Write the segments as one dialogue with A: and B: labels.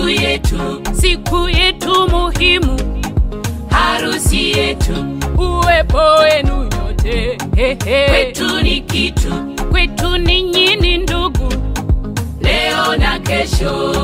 A: siku yetu,
B: siku yetu muhimu,
A: harusi yetu,
B: uwepo wenu nyote hehe.
A: kwetu ni kitu,
B: kwetu ninyi ni ndugu,
A: leo na kesho.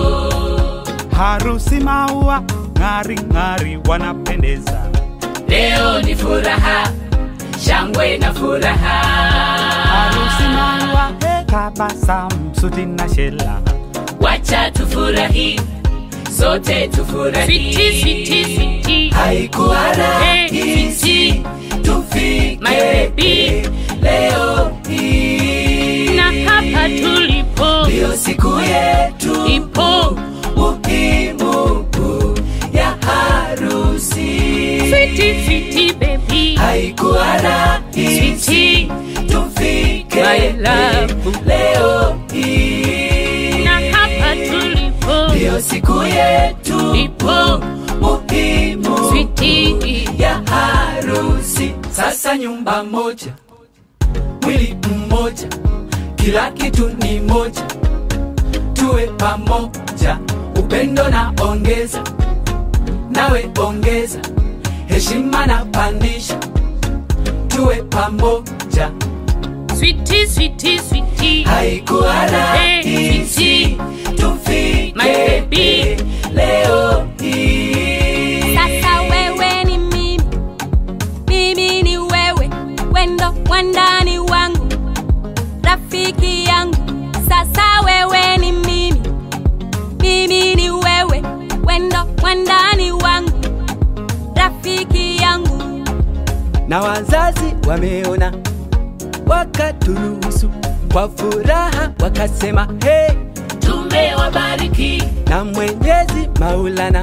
C: harusi maua ng'ari ng'ari wanapendeza
A: Leo ni furaha, shangwe na furaha.
C: harusi maua tabasamu suti na shela
A: Wacha tufurahi, sote tufurahi.
B: switi switi switi,
A: Haikuwa
B: Hey,
A: rahisi tufike
B: My baby.
A: leo hii,
B: na hapa tulipo
A: ndio siku yetu
B: ipo
A: muhimu ya harusi.
B: switi switi baby,
A: Haikuwa rahisi
B: switi
A: tufike
B: My love.
A: leo hii,
B: na hapa tulipo
A: ndio siku yetu
B: ipo
A: muhimu
B: switi
A: ya harusi. Sasa nyumba moja, mwili mmoja, kila kitu ni moja, tuwe pamoja, upendo na ongeza, nawe ongeza, heshima na pandisha, tuwe pamoja.
B: switi switi switi,
A: Haikuwa rahisi tufike
B: My baby.
A: leo hii.
D: Sasa wewe ni mimi, mimi ni wewe, wendo wandani wangu, rafiki yangu. Sasa wewe ni mimi, mimi ni wewe, wendo wandani wangu, rafiki yangu.
E: na wazazi wameona wakaturuhusu kwa furaha wakasema hey,
A: Tumewabariki
E: na mwenyezi maulana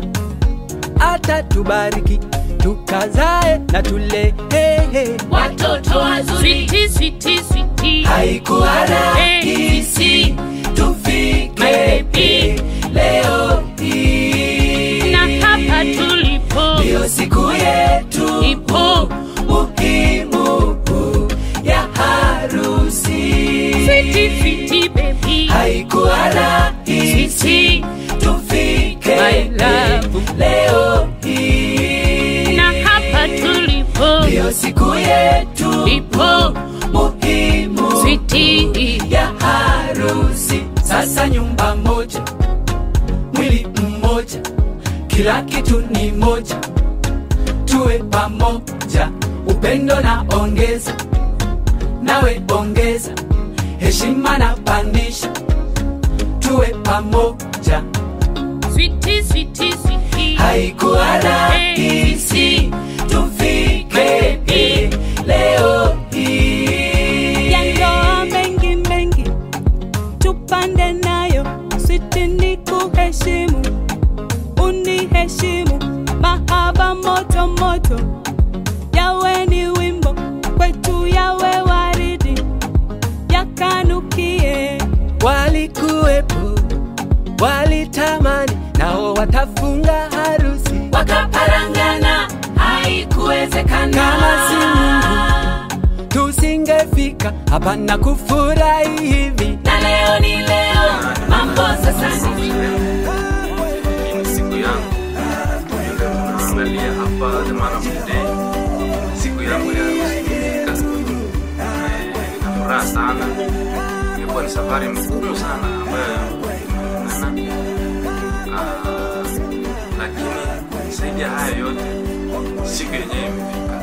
E: atatubariki tukazae na tule hey, hey.
A: watoto wazuri.
B: switi switi switi,
A: Haikuwa rahisi
B: My
A: tufike
B: baby.
A: leo hii,
B: na hapa tulipo
A: ndio siku yetu
B: ipo
A: muhimu ya harusi.
B: switi switi baby,
A: Haikuwa rahisi
B: switi
A: tufike
B: My love.
A: leo hii,
B: na hapa tulipo
A: ndio siku yetu
B: ipo
A: muhimu
B: switi
A: ya harusi. Sasa nyumba moja, mwili mmoja, kila kitu ni moja, tuwe pamoja, upendo na ongeza, nawe ongeza, heshima na pandisha, tuwe pamoja.
B: switi switi switi,
A: Haikuwa rahisi tufike leo hii.
D: ya ndoa mengi mengi tupande nayo switi ni kuheshimu uniheshimu mahaba moto moto yawe ni wimbo kwetu yawe waridi yakanukie
E: walikuwepo walitamani nao watafunga harusi
A: wakaparangana haikuwezekana
E: Kama si Mungu. tusingefika hapa na kufurahi hivi
A: na leo ni leo mambo sasa ni
F: Hii ni siku yangu naangalia hapa the man of the day siku yangu ya harusi imefika Eh, nina furaha sana imekuwa ni safari mgumu sana ambayo tumeungana Ah, lakini zaidi ya haya yote siku yenyewe imefika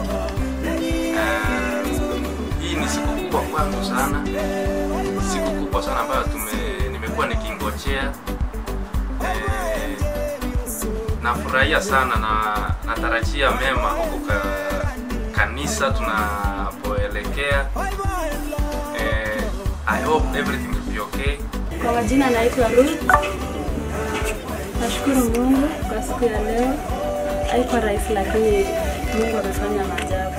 F: Eh, hii ni siku kubwa kwangu sana siku kubwa sana ambayo tume nimekuwa nikingojea Eh, nafurahia sana na natarajia mema huko ka, kanisa tunapoelekea eh, I hope everything will be okay
G: Kwa majina naitwa Ruth. Nashukuru Mungu kwa siku ya leo. Haikuwa rahisi, lakini Mungu amefanya maajabu.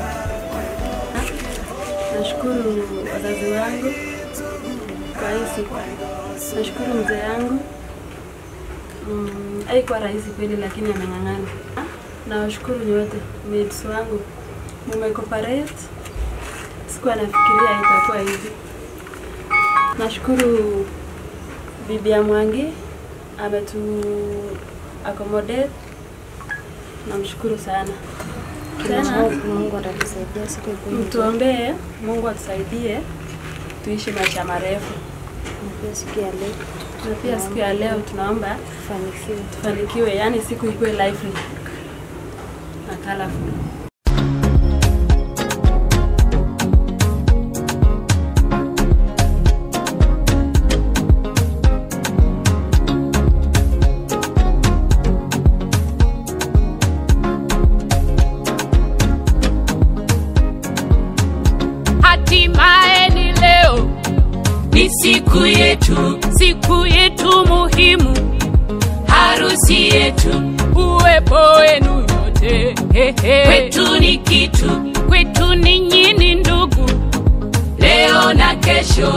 G: Nashukuru wazazi wangu kwa hii siku. Nashukuru mzee yangu. Mm, haikuwa rahisi kweli, lakini ameng'ang'ana. Nawashukuru nyote mates wangu, mumecooperate. Sikuwa nafikiria itakuwa hivi. Nashukuru bibi ya Mwangi ametu accommodate. Namshukuru sana. Tena
H: Mungu atatusaidia siku ikuje.
G: mtuombee Mungu atusaidie tuishi maisha marefu,
H: Na pia siku ya leo
G: na pia siku ya leo tunaomba
H: tufanikiwe.
G: tufanikiwe, yani siku ikuwe lively na colorful.
B: hatimaye ni leo
A: ni siku yetu,
B: siku yetu muhimu
A: harusi yetu,
B: uwepo wenu yote Hehe.
A: kwetu ni kitu,
B: kwetu ninyi ni ndugu
A: leo na kesho.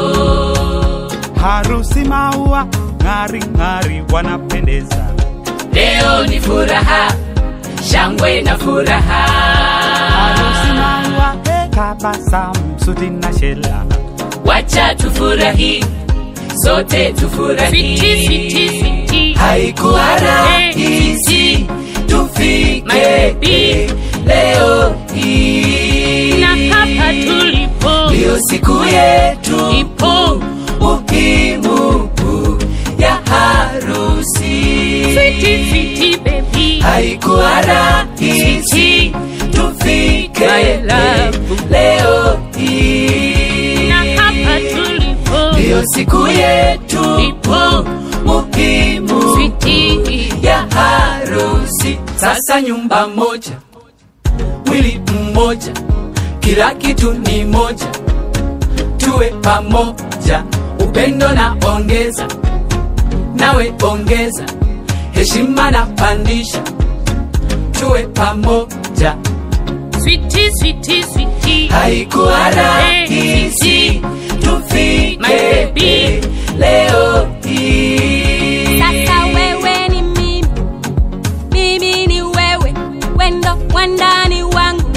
C: harusi maua ng'ari ng'ari wanapendeza
A: Leo ni furaha, shangwe na furaha,
C: harusi maua tabasamu suti na shela
A: wacha tufurahi, sote tufurahi.
B: Switi, switi, switi.
A: Haikuwa rahisi tufike
B: Mabebi.
A: leo hii,
B: na hapa tulipo
A: ndiyo siku yetu
B: ipo
A: muhimu ya harusi.
B: switi switi baby
A: Haikuwa rahisi tufike
B: My love.
A: leo hii,
B: na hapa tulipo
A: ndiyo siku yetu
B: ipo
A: muhimu
B: switi
A: ya harusi. Sasa nyumba moja, mwili mmoja, kila kitu ni moja, tuwe pamoja, upendo na ongeza, nawe ongeza, heshima na pandisha, tuwe pamoja.
B: switi switi switi
A: Haikuwa rahisi tufike
B: My baby.
A: leo hii.
D: Sasa wewe ni mimi, mimi ni wewe, wendo wandani wangu,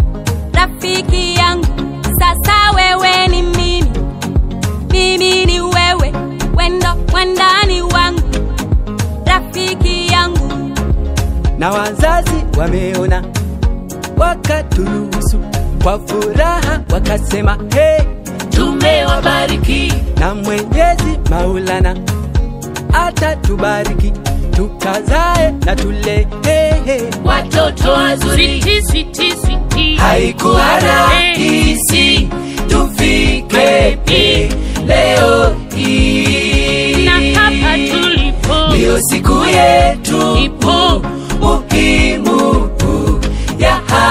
D: rafiki yangu. Sasa wewe ni mimi, mimi ni wewe, wendo wandani wangu, rafiki yangu.
E: na wazazi wameona wakaturuhusu kwa furaha wakasema hey,
A: Tumewabariki
E: na mwenyezi maulana atatubariki tukazae na tule hey, hey.
A: watoto wazuri,
B: switi switi switi
A: haikuwa rahisi tufike leo hii,
B: na hapa tulipo
A: ndiyo siku yetu
B: ipo
A: muhimu ya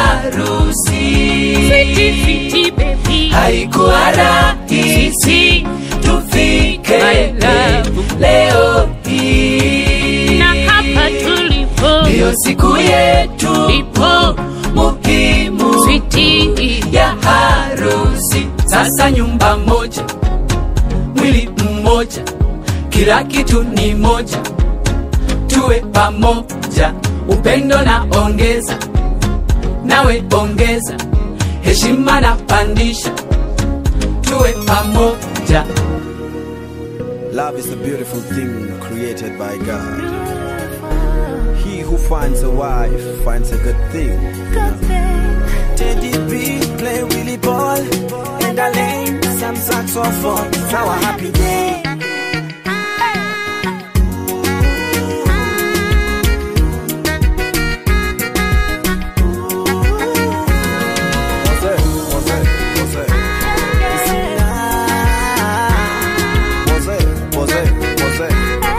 A: harusi.
B: switi switi baby
A: Haikuwa rahisi tufike
B: My love.
A: leo hii,
B: na hapa tulipo
A: ndiyo siku yetu
B: ipo
A: muhimu
B: switi
A: ya harusi. Sasa nyumba moja, mwili mmoja, kila kitu ni moja, tuwe pamoja, upendo na ongeza, nawe ongeza, heshima na pandisha, tuwe pamoja.
I: Love is a beautiful thing created by God. He who finds a wife finds a good thing. Teddy B play Willie ball and I lane some saxophone. It's our happy day. What's it? What's it? What's it? What's it? What's it? What's it?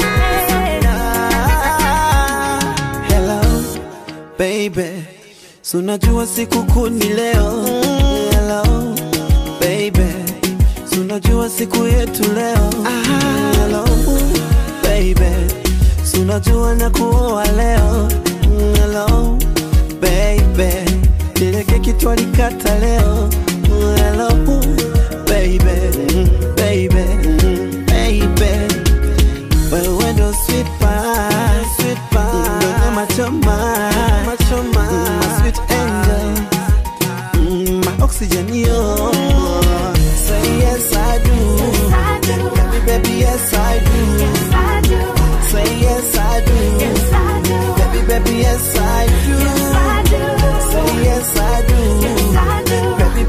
I: Hello, baby. So unajua sikukuu ni leo. Hello, baby. So unajua siku yetu leo. Hello, baby. So unajua na kuoa leo. Hello, baby. Ile keki twalikata leo. Hello, baby. Baby. Baby. Wewe ndo sweet pie, sweet pie. Ndo nyama choma, nyama choma. My sweet angel, Mm, my oxygen yo. Say yes I do, baby baby yes I do. Say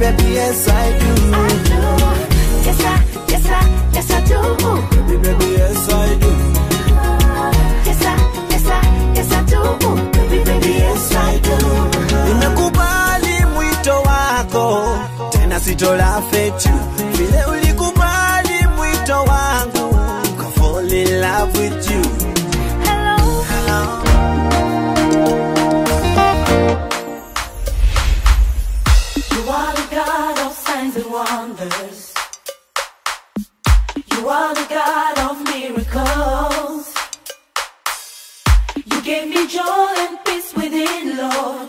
I: baby, yes I do.
J: Yes, I, yes, I, yes, I do.
I: Baby, baby, yes I do.
J: Yes, I, yes, I, yes, I do. Baby, baby, yes, I do.
I: Nimekubali mwito wako, tena sitola fetu. Vile ulikubali mwito wangu, ka fall in love with you.
J: Hello.
I: Hello.
J: You are the God of signs and wonders. You are the God of miracles. You gave me joy and peace within, Lord.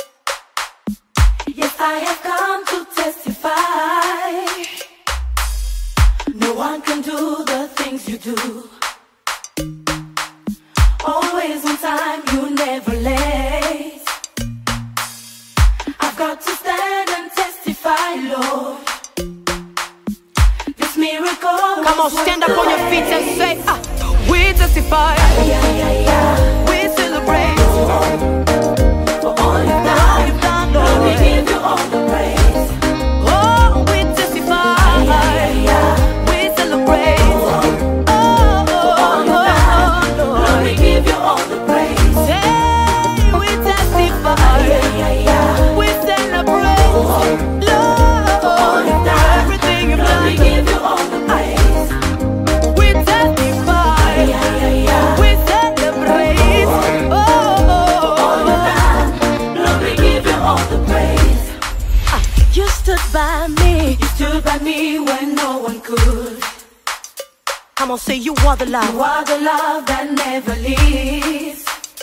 J: Yes, I have come to testify. No one can do the things you do. Always on time, you never late. I've got to stand and testify, Lord. This miracle.
K: Come on, stand up on your feet and say, ah, we testify. We celebrate.
J: For all you've
K: All
J: done,
K: you've done,
J: Lord, we
K: Lord.
J: give you all the praise.
K: Oh, we testify. We celebrate. Oh, oh,
J: All you've done,
K: oh,
J: Lord, we
K: Lord.
J: give you all the praise.
K: Hey, we testify. We celebrate. Lord, everything you've
J: Lord, we
K: done.
J: give you all the praise.
K: We testify. We celebrate. Oh, oh,
J: All
K: oh,
J: you've done, Lord, we give you all the praise.
K: You stood by me.
J: You stood by me when no one could.
K: I'm gonna say you are the
J: You
K: love.
J: are the love that never leaves.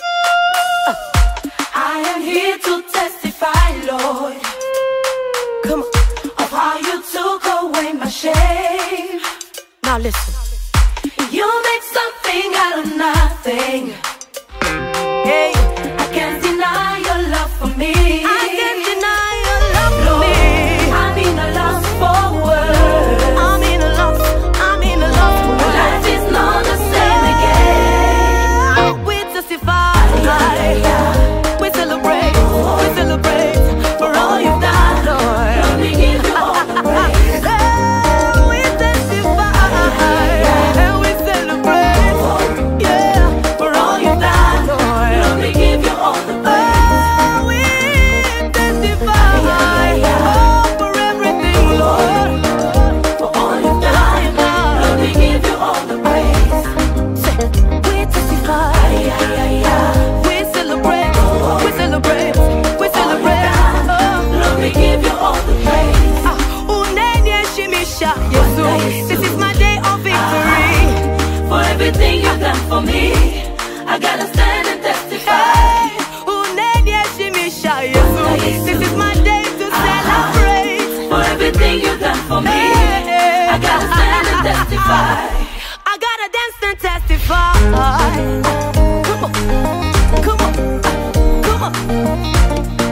J: I am here to testify, Lord,
K: Come on.
J: of how you took away my shame.
K: Now listen.
J: You make something out of nothing.
K: Hey,
J: I can't deny your love for me.
K: I can't deny your love for
J: Lord,
K: me.
J: I'm in a lost for words.
K: I'm in a love. I'm in a love for
J: My life is not the same again.
K: We testify. We celebrate. We celebrate for all you've done, Lord.
J: Lord, we give you all the praise.
K: Hey, we testify. And we celebrate. Yeah, for all you've done, Lord.
J: Lord, we give you all the praise.
K: Oh, we testify. Oh, for everything, Lord.
J: For all you've done, Lord, we give you all the praise.
K: We testify. We celebrate. We celebrate. We celebrate. Oh.
J: Lord, we give you all the praise.
K: Uneniheshimisha, Yesu. This is my day of victory.
J: For everything you've done for me, I gotta stand and testify.
K: Hey, uneniheshimisha, Yesu. This is my day to celebrate.
J: For everything you've done for me,
K: Hey,
J: I gotta stand and testify.
K: I gotta dance and testify. Come on, come on, come on.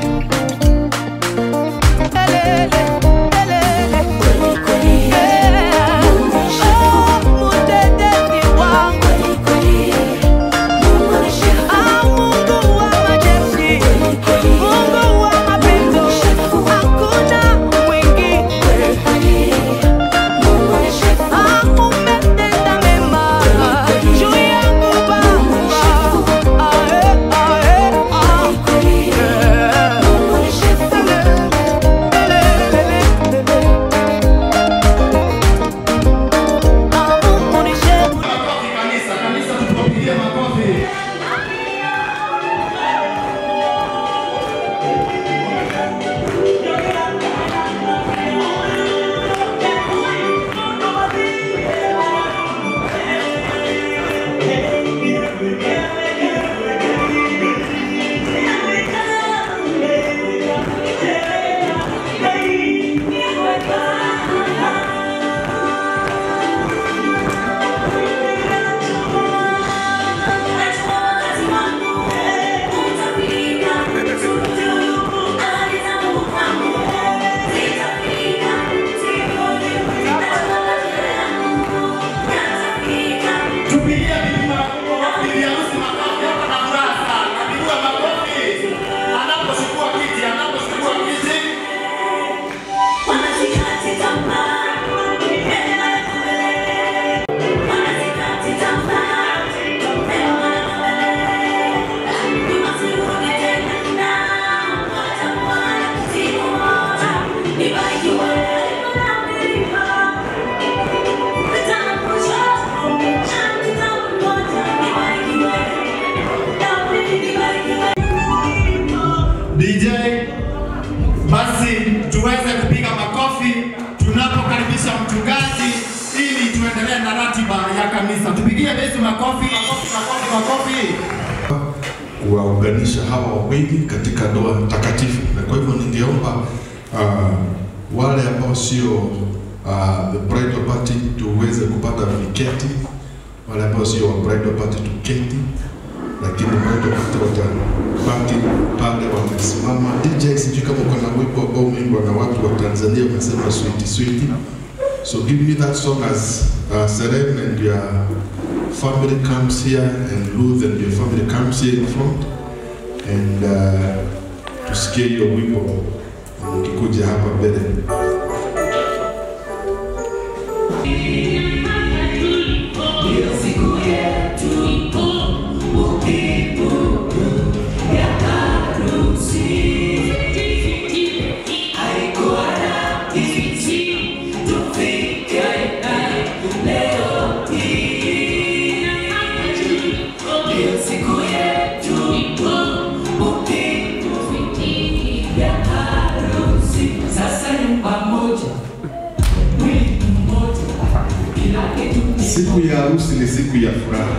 K: Elele, elele. Yeah. Oh, mudede ni wangu.
L: basi tuweze kupiga makofi tunapokaribisha mchungaji ili tuendelee na ratiba ya kanisa. Tupigie Yesu makofi, makofi, makofi, makofi.
M: kuwaunganisha hawa wawili katika ndoa takatifu, na kwa hivyo ningeomba uh, wale ambao sio uh, the bridal party tuweze kupata viketi, wale ambao sio wa bridal party tuketi, lakini bridal party watabaki pale wamesimama. DJ, sijui kama uko na wimbo ambao umeimbwa na watu wa Tanzania wanasema sweet sweet, so give me that song as uh, Seren and your family comes here and Ruth and your family comes here in front and uh, tusikie hiyo wimbo ukikuja hapa mbele.
A: Sasa nyumba moja, mwili mmoja, kila kitu
M: Siku ya harusi ni siku ya furaha,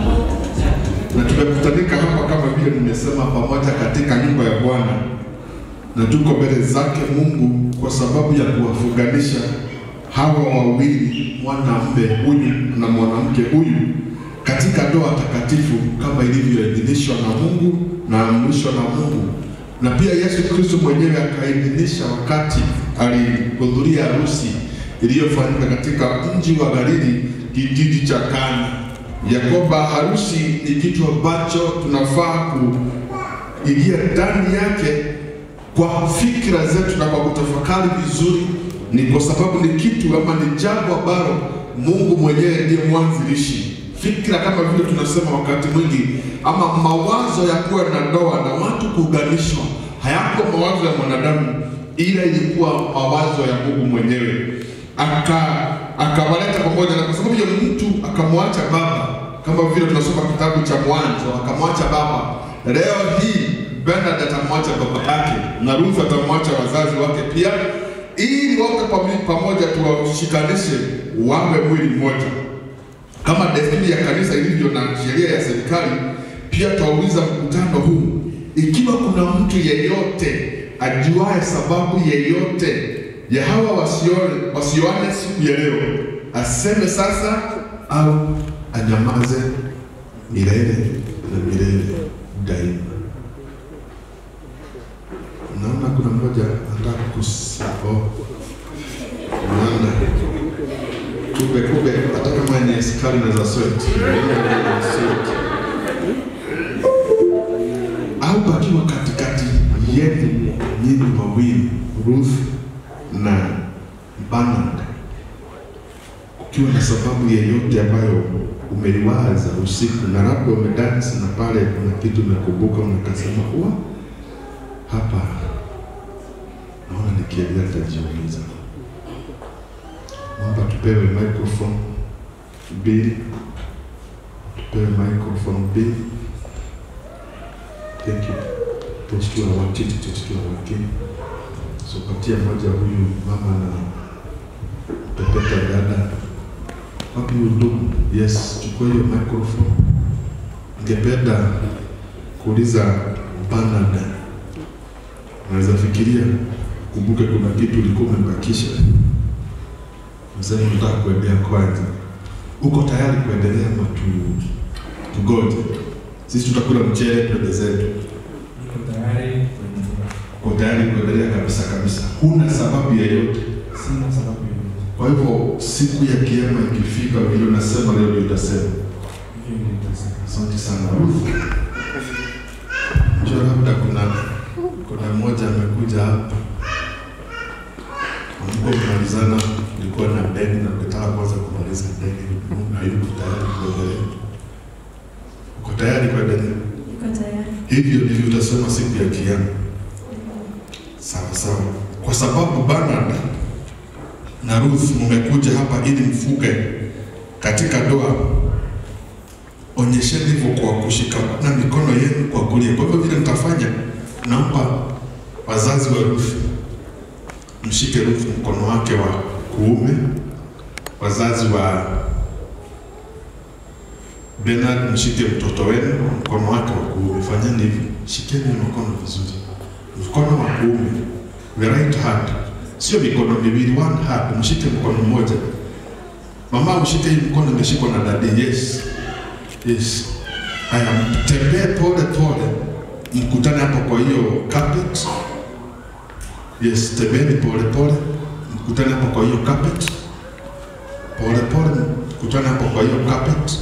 M: na tumekutanika hapa kama vile nimesema, pamoja katika nyumba ya Bwana, na tuko mbele zake Mungu kwa sababu ya kuwafunganisha hawa wawili, mwanamume huyu na mwanamke huyu, katika ndoa takatifu kama ilivyoidhinishwa na Mungu na amrishwa na Mungu, na pia Yesu Kristo mwenyewe akaidhinisha wakati alihudhuria harusi iliyofanyika katika mji wa Galili, kijiji cha Kana, ya kwamba harusi ni kitu ambacho tunafaa kuingia ndani yake kwa fikra zetu na kwa kutafakari vizuri, ni kwa sababu ni kitu ama ni jambo ambalo Mungu mwenyewe ndiye mwanzilishi. Fikra kama vile tunasema wakati mwingi, ama mawazo ya kuwa na ndoa na watu kuunganishwa, hayakuwa mawazo ya mwanadamu, ila ilikuwa mawazo ya Mungu mwenyewe aka akawaleta pamoja, na kwa sababu ya mtu akamwacha baba, kama vile tunasoma kitabu cha Mwanzo, akamwacha baba. Leo hii Bernard atamwacha baba yake na Ruth atamwacha wazazi wake pia, ili wote pami- pamoja tuwashikanishe wawe mwili mmoja, kama desturi ya kanisa ilivyo na sheria ya serikali. Pia twauliza mkutano huu, ikiwa kuna mtu yeyote ajuaye sababu yeyote ya hawa wasione wasioane siku ya leo, aseme sasa au anyamaze milele na milele daima. Naona kuna mmoja anataka kusao naona kumbe kumbe, hata kama ni askari na za sweat au pakiwa katikati yenu nyinyi wawili Ruth na Bernard, ukiwa na sababu yeyote ambayo umeliwaza usiku na labda umedansi na pale kuna kitu umekumbuka, unakasema huwa hapa naona nikiendelea nitajiuliza. Naomba tupewe microphone mbili, tupewe microphone mbili. Thank you. Those two are working, those two are working. So patia moja huyu mama na pepeta dada. Wapi huyu ndugu? Yes, chukua hiyo microphone. Ningependa kuuliza Bernard, unaweza fikiria, kumbuke kuna kitu ulikuwa umebakisha. Mzee, unataka kuendea kwanza, uko tayari kuendelea ama tu tugoje? Sisi tutakula mchele twende zetu.
N: Niko tayari
M: Uko tayari kuendelea kabisa kabisa, huna sababu yeyote.
N: sina sababu yoyote.
M: Kwa hivyo siku ya kiama ikifika, vile unasema leo ndio utasema.
N: Hivyo ndio nitasema.
M: Asante sana Ruth. Njoo, labda kuna kuna mmoja amekuja hapa Mungu kumalizana, ulikuwa na deni na ukitaka kwanza kumaliza deni, Mungu hayuko tayari kuendelea. Uko tayari kuendelea?
G: Niko tayari.
M: Hivyo ndivyo utasema siku ya kiama. Sawa sawa, kwa sababu Bernard na Ruth mmekuja hapa ili mfuge katika ndoa, onyesheni hivyo kwa kushikamana mikono yenu kwa kulia. Kwa hivyo vile mtafanya, naomba wazazi wa Ruth mshike Ruth mkono wake wa kuume. Wazazi wa Bernard, mshike mtoto wenu mkono wake wa kuume. Fanyeni hivi, shikeni mkono vizuri, mkono wa kuume, the right hand, sio mikono miwili, one hand, mshike mkono mmoja. Mama, ushike hii mkono imeshikwa na dadi. Yes, yes. Haya, mtembee pole pole, mkutane hapo kwa hiyo carpet. Yes, tembeni pole pole, mkutane hapo kwa hiyo carpet. Pole pole, mkutane hapo kwa hiyo carpet.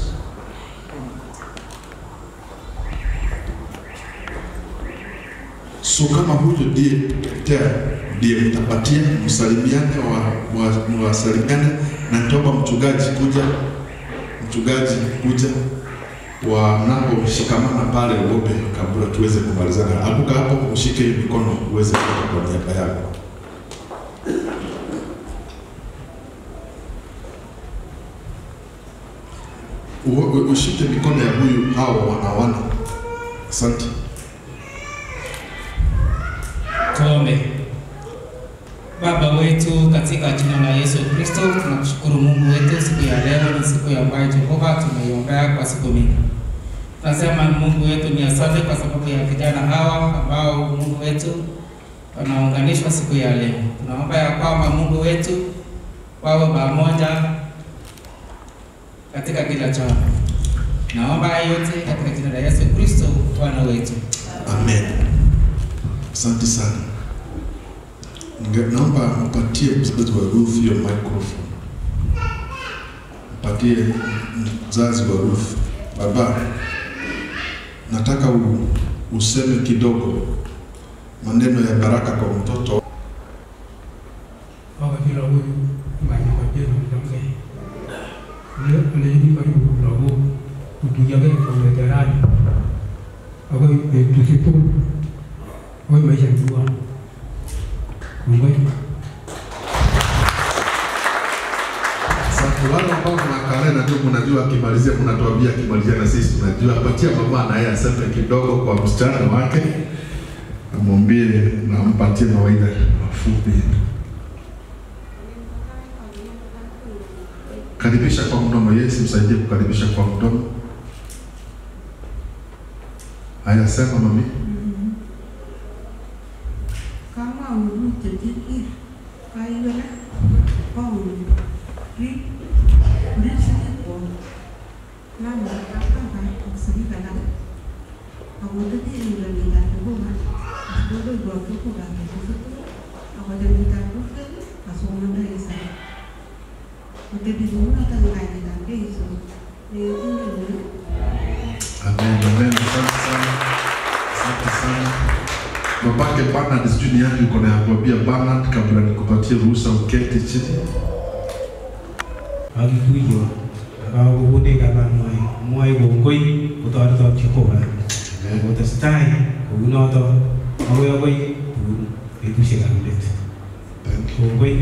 M: So kama huyo ndiye tea ndiye mtapatia, msalimiane, wa, wa, mwasalimiane na nitaomba mchungaji kuja, mchungaji kuja wanaposhikamana pale uombe kabla tuweze kumalizana. Abuka hapo, ushike hii mikono uweze kutoka kwa niaba yako. U- u- Ushike mikono ya huyu hao wanawana. Asante.
O: Tuombe. Baba wetu, katika jina la Yesu Kristo, tunakushukuru Mungu wetu, siku ya leo ni siku ambayo Jehova tumeiombea kwa siku mingi. Tunasema Mungu wetu ni asante kwa sababu ya vijana hawa ambao Mungu wetu wanaunganishwa siku ya leo. Tunaomba ya kwamba Mungu wetu wawe pamoja katika kila jambo. Naomba haya yote katika jina la Yesu Kristo Bwana wetu.
M: Amen. Asante sana. Ninge- Naomba mpatie mzazi wa Ruth hiyo microphone. Mpatie mzazi wa Ruth. Baba, nataka u, useme kidogo maneno ya baraka kwa mtoto.
N: wakati huyu maji kwa jeno mtamke leo anajidi karibu kurogo kutujage kwa veterani ako tusipo kwa maisha mtua Mungu
M: Asante. Wale ambao mnakaa na ndio mnajua akimalizia, mnatuambia akimalizia, na sisi tunajua. Patia mama na yeye aseme kidogo kwa msichana wake, amwambie na ampatie mawaidha mafupi. Karibisha kwa mdomo. Yesu msaidie kukaribisha kwa mdomo. Haya, sema mami.
P: kama urute tiki kaigala kong ri ri sike ko na na ka ka ka sike kana ako to ti ni ni na ko ma ako do go ko ko ga ni ko ako de ni ta ko ke aso na da isa ako de bi mo na ta ga ni na ke iso ni ni ni
M: Amen, amen. Asante sana, asante sana. Babake Bernard, sijui ni yapi uko na ya kuambia Bernard kabla nikupatie ruhusa uketi chini.
N: agikuyo akagubude kaba mwai mwai gongoi utoreto chikoba utestai kounoto agoi agoi tun betusiek ab let gongoi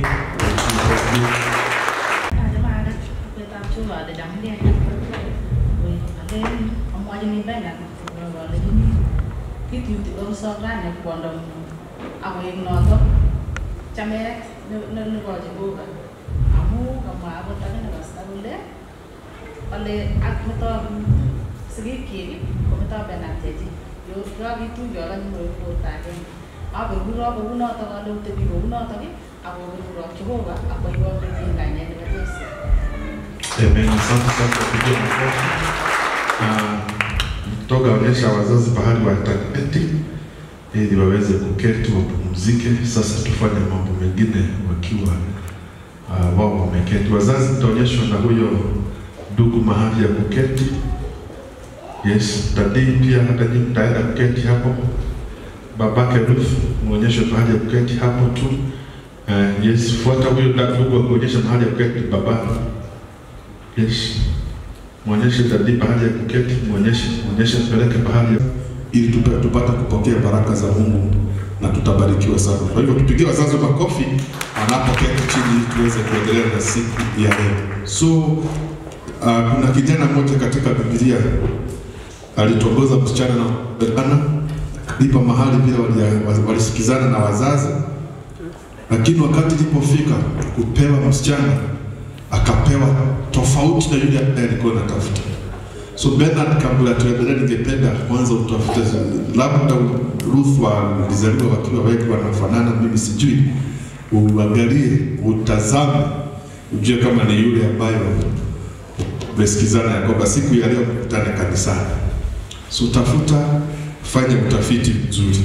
Q: chamet nebo Jehova amu kamwa akot akine pasta kole ale ak meto sigikyik kometo Bernard chechi yo kakituye akanye borta agenge aberuro kounotok ale utebi kounotok ako beruro Jehova akoiwon eng kainet nebo Jesu
M: Amen. Asante sana kwa kupigia makofi. Na toga onyesha wazazi pahali wataketi ili waweze kuketi wapumzike. Sasa tufanye mambo mengine wakiwa uh, wao wameketi. Wazazi mtaonyeshwa na huyo ndugu mahali ya kuketi. Yes, dadii pia hata nyinyi mtaenda kuketi hapo. Babake Ruth muonyeshe mahali ya kuketi hapo tu. Uh, yes, fuata huyo ndugu akuonyesha mahali ya kuketi babake. Yes. Mwonyeshe dadii pahali ya kuketi, mwonyeshe, mwonyeshe mpeleke pahali ya ili tupe, tupate kupokea baraka za Mungu na tutabarikiwa sana. Kwa hivyo tupigie wazazi makofi wanapoketi chini ili tuweze kuendelea na siku ya leo. So uh, kuna kijana mmoja katika Biblia alitongoza msichana na mvulana lipa mahali vile walia- wa- walisikizana na wazazi lakini wakati ilipofika kupewa msichana akapewa tofauti na yule ambaye alikuwa anatafuta. So Bernard, kabla tuendelee, ningependa kwanza utafute, labda Ruth walizaliwa wakiwa wengi wanafanana, mimi sijui, uangalie, utazame, ujue kama ni yule ambayo umesikizana ya kwamba siku ya leo mkutane kanisani. So tafuta, fanya utafiti mzuri,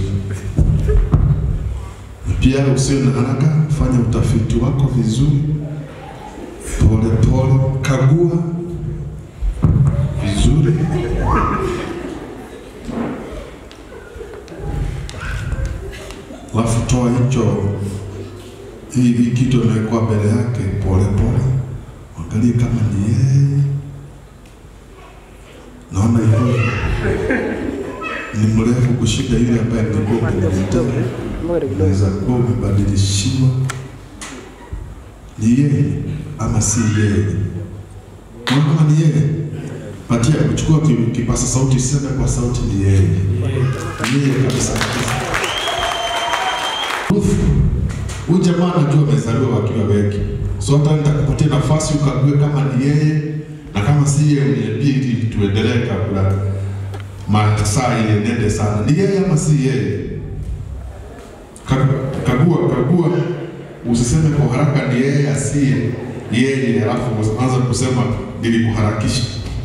M: na pia usiwe na haraka, fanya utafiti wako vizuri, pole pole, kagua vizuri alafu toa hicho hii hii kitu imewekwa mbele yake pole pole, angalie kama ni yeye. Naona hiyo ni mrefu kushinda yule ambaye nilikuwa umeniletea. Unaweza kuwa umebadilishiwa. Ni yeye ama si yeye? Naona kama ni yeye patia kuchukua ki- kipasa sauti, sema kwa sauti, ni yeye, ni yeye kabisa. Ruth, huyu jamaa najua amezaliwa wakiwa wengi, so hata nitakupatia nafasi ukague kama ni yeye na kama si yeye uniambie, ili tuendelee kabla masaa ile nende sana. Ni yeye ama si yeye? Ka- Kagua, kagua, usiseme kwa haraka ni yeye asiye yeye, alafu anza kusema nilikuharakisha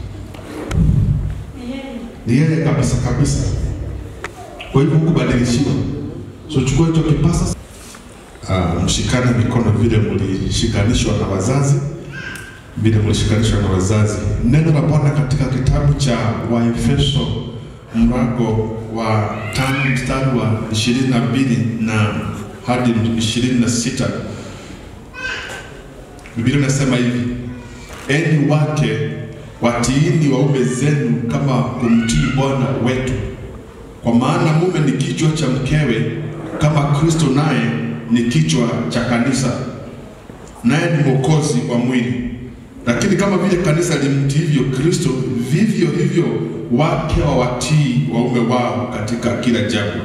M: ni yeye kabisa kabisa. Kwa hivyo hukubadilishiwa. So chukua hicho kipasa, uh, mshikane mikono vile mlishikanishwa na wazazi, vile mlishikanishwa na wazazi. Neno la Bwana katika kitabu cha Waefeso mlango wa tano mstari wa ishirini na mbili na hadi ishirini na sita Biblia inasema hivi: enyi wake watiini waume zenu kama kumtii Bwana wetu, kwa maana mume ni kichwa cha mkewe, kama Kristo naye ni kichwa cha kanisa, naye ni mwokozi wa mwili. Lakini kama vile kanisa limtiivyo Kristo, vivyo hivyo wake wawatii waume wao katika kila jambo.